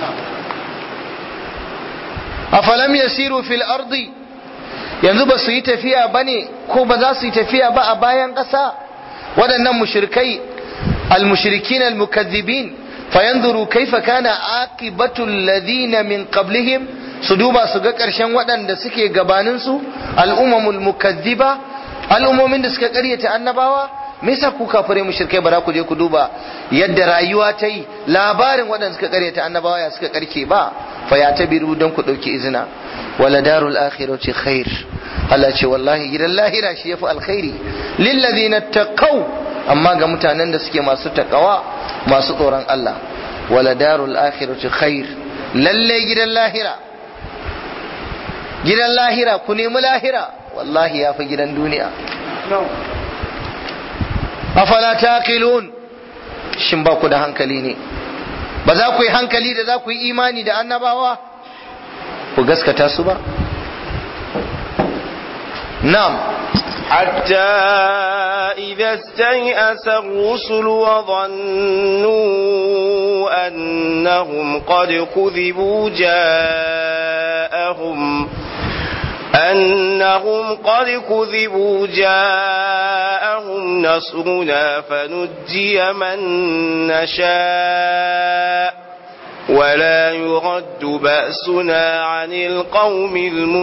afalam yasiru fil ardi yanzu ba su yi tafiya bane ko ba za su yi tafiya ba a bayan ƙasa waɗannan mushrikai المشركين المكذبين فينظروا كيف كان عاقبة الذين من قبلهم سدوبا سوغا كرشن ودان سكي غباننسو الأمم المكذبة al'ummomin da suka karyata annabawa me yasa ku kafare mushrikai ba za ku je ku duba yadda rayuwa ta yi labarin waɗanda suka karyata annabawa ya suka karke ba fa ya tabiru don ku ɗauki izina wala darul akhirati khair Allah ce wallahi gidan lahira shi yafi alkhairi lillazina taqaw amma ga mutanen da suke masu takawa masu tsoron Allah wala darul akhirati khair lalle gidan lahira gidan lahira ku nemi lahira wallahi ya fi gidan duniya afala taqilun shin ba ku da hankali ne ba za ku yi hankali da za ku yi imani da annabawa ku gaskata su ba na'am حتى إذا استيأس الرسل وظنوا أنهم قد كذبوا جاءهم أنهم قد كذبوا جاءهم نصرنا فنجي من نشاء ولا يرد بأسنا عن القوم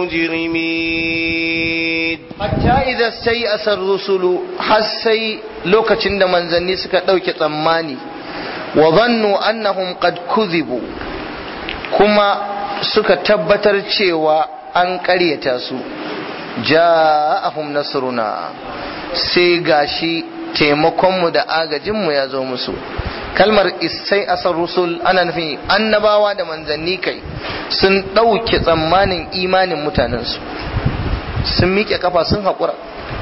المجرمين حتى إذا استيأس الرسل حسي لوكacin da manzanni suka ɗauke tsammani wa zannu annahum qad kuzibu kuma suka tabbatar cewa an ƙaryata su ja'ahum nasruna sai gashi taimakonmu da agajinmu ya zo musu kalmar isai asar rusul ana nufin annabawa da manzanni kai sun ɗauke tsammanin imanin mutanensu sun miƙe kafa sun haƙura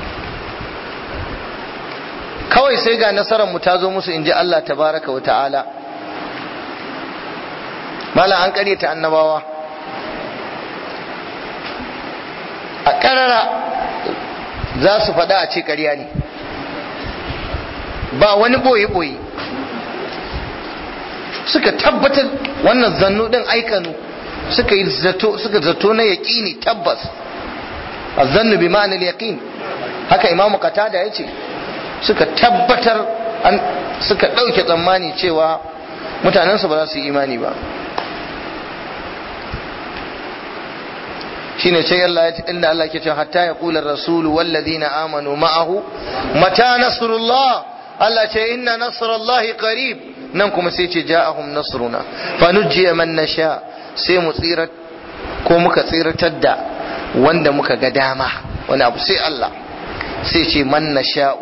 kawai sai ga nasarar mu ta zo musu in ji Allah tabaraka wa ta'ala mala an ƙaryata annabawa a ƙarara za su faɗa a ce ƙarya ne ba wani ɓoye-ɓoye suka tabbatar wannan zannu ɗin aikanu suka yi zato suka zato na yaƙini tabbas azannu bi ma'anil yaqin haka imamu qatada yace suka tabbatar an suka ɗauke tsammani cewa mutanensu ba za su yi imani ba shine sai Allah ya inda Allah ke cewa hatta ya kula rasulu wallazina amanu ma'ahu mata nasrullah Allah ce inna nasrallahi qarib nan kuma sai ce ja'ahum nasruna fa nujjiya man nasha sai mu tsira ko muka tsiratar da wanda muka ga dama wani abu sai Allah sai ce man nasha'u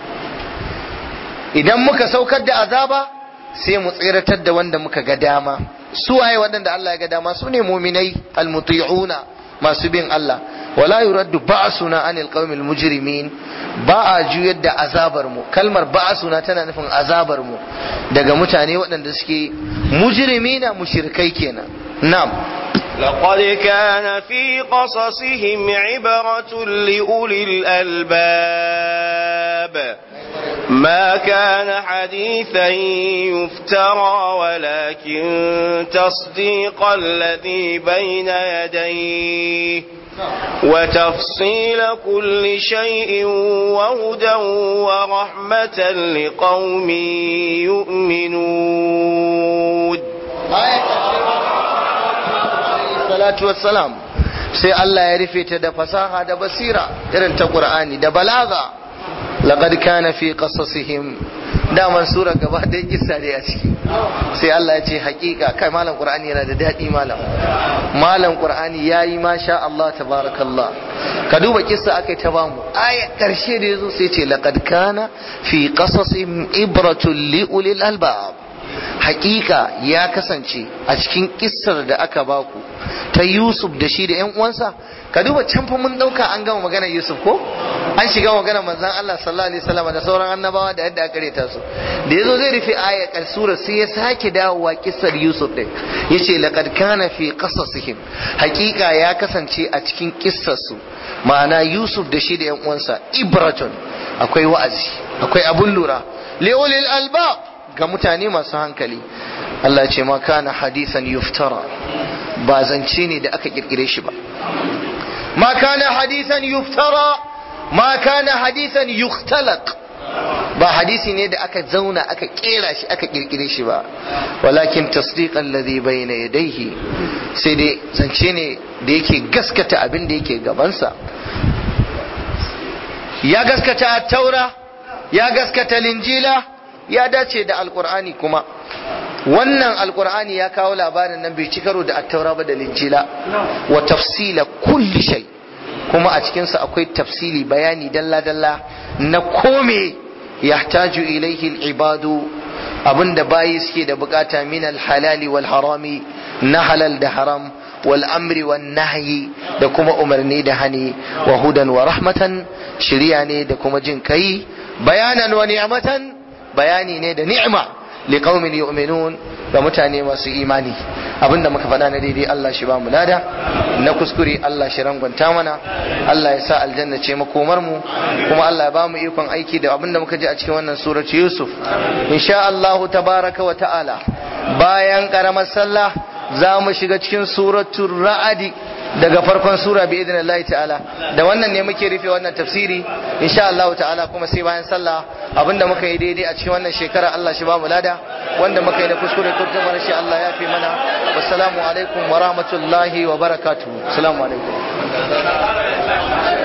idan muka saukar da azaba sai mu tseratar da wanda muka ga dama su waye waɗanda Allah ya ga dama su ne muminai almuti'una masu bin Allah wala yuraddu ba'suna anil qaumil mujrimin ba a juyar da azabar mu kalmar ba'suna tana nufin azabar mu daga mutane waɗanda suke mujrimina mushrikai kenan na'am لقد كان في قصصهم عبرة لأولي الألباب ما كان حديثا يفترى ولكن تصديق الذي بين يديه وتفصيل كل شيء وهدى ورحمة لقوم يؤمنون salatu wassalam sai Allah ya rufe ta da fasaha da basira irin ta Qur'ani da balaga laqad kana fi qasasihim daman sura gaba da kissa ne a ciki sai Allah ya ce hakika kai malam Qur'ani yana da dadi malam malam Qur'ani yayi masha Allah tabarakallah ka duba kissa akai ta bamu aya karshe da yazo sai ce laqad kana fi qasasihim ibratun li ulil albab hakika ya kasance a cikin kissar da aka baku ta Yusuf da shi da ‘yan uwansa ka duba can fa mun ɗauka an gama magana Yusuf ko an shiga magana manzan Allah sallallahu alaihi wasallam da sauran annabawa da yadda aka reta su da yazo zai rufe aya sura sai ya sake dawowa kissar Yusuf din yace laqad kana fi qasasihim hakika ya kasance a cikin kissar su ma'ana Yusuf da shi da ‘yan uwansa ibratun akwai wa'azi akwai abun lura liulil albab ga mutane masu hankali Allah ya ce ma kana hadisan yuftara ba zance ne da aka kirkire shi ba ma kana hadisan yuftara ma kana hadisan yukhtalaq ba hadisi ne da aka zauna aka kera shi aka kirkire shi ba walakin tasdiqan ladhi bayna yadayhi sai dai zance ne da yake gaskata abin da yake gabansa ya gaskata taura ya gaskata linjila ya dace da alkur'ani kuma wannan alkur'ani ya kawo labarin nan bai ci karo da attaura ba da linjila wa tafsila kulli shay kuma a cikinsa akwai tafsili bayani dalla-dalla na kome yahtaju ilaihi al-ibadu abinda bayi suke da bukata min al-halali wal harami na halal da haram wal amri wan nahyi da kuma umarni da hani wa hudan wa rahmatan shiriya ne da kuma jin kai bayanan wa ni'matan bayani ne da ni'ima liqaumin yu'minun ga mutane masu imani abinda muka faɗa na daidai Allah shi ba mu lada na kuskure Allah shi rangwanta mana Allah ya sa aljanna ce makomar mu kuma Allah ya ba mu ikon aiki da abinda muka ji a cikin wannan surati Yusuf insha Allah tabaraka wa ta'ala bayan karamar sallah za mu shiga cikin suratul ra'adi daga farkon sura bi idin Allah ta'ala da wannan ne muke rufe wannan tafsiri insha Allah ta'ala kuma sai bayan sallah abinda muka yi daidai a cikin wannan shekara Allah shi ba mu lada wanda muka yi na kuskure ko kuma shi Allah ya fi mana wassalamu alaikum wa rahmatullahi wa barakatuh assalamu alaikum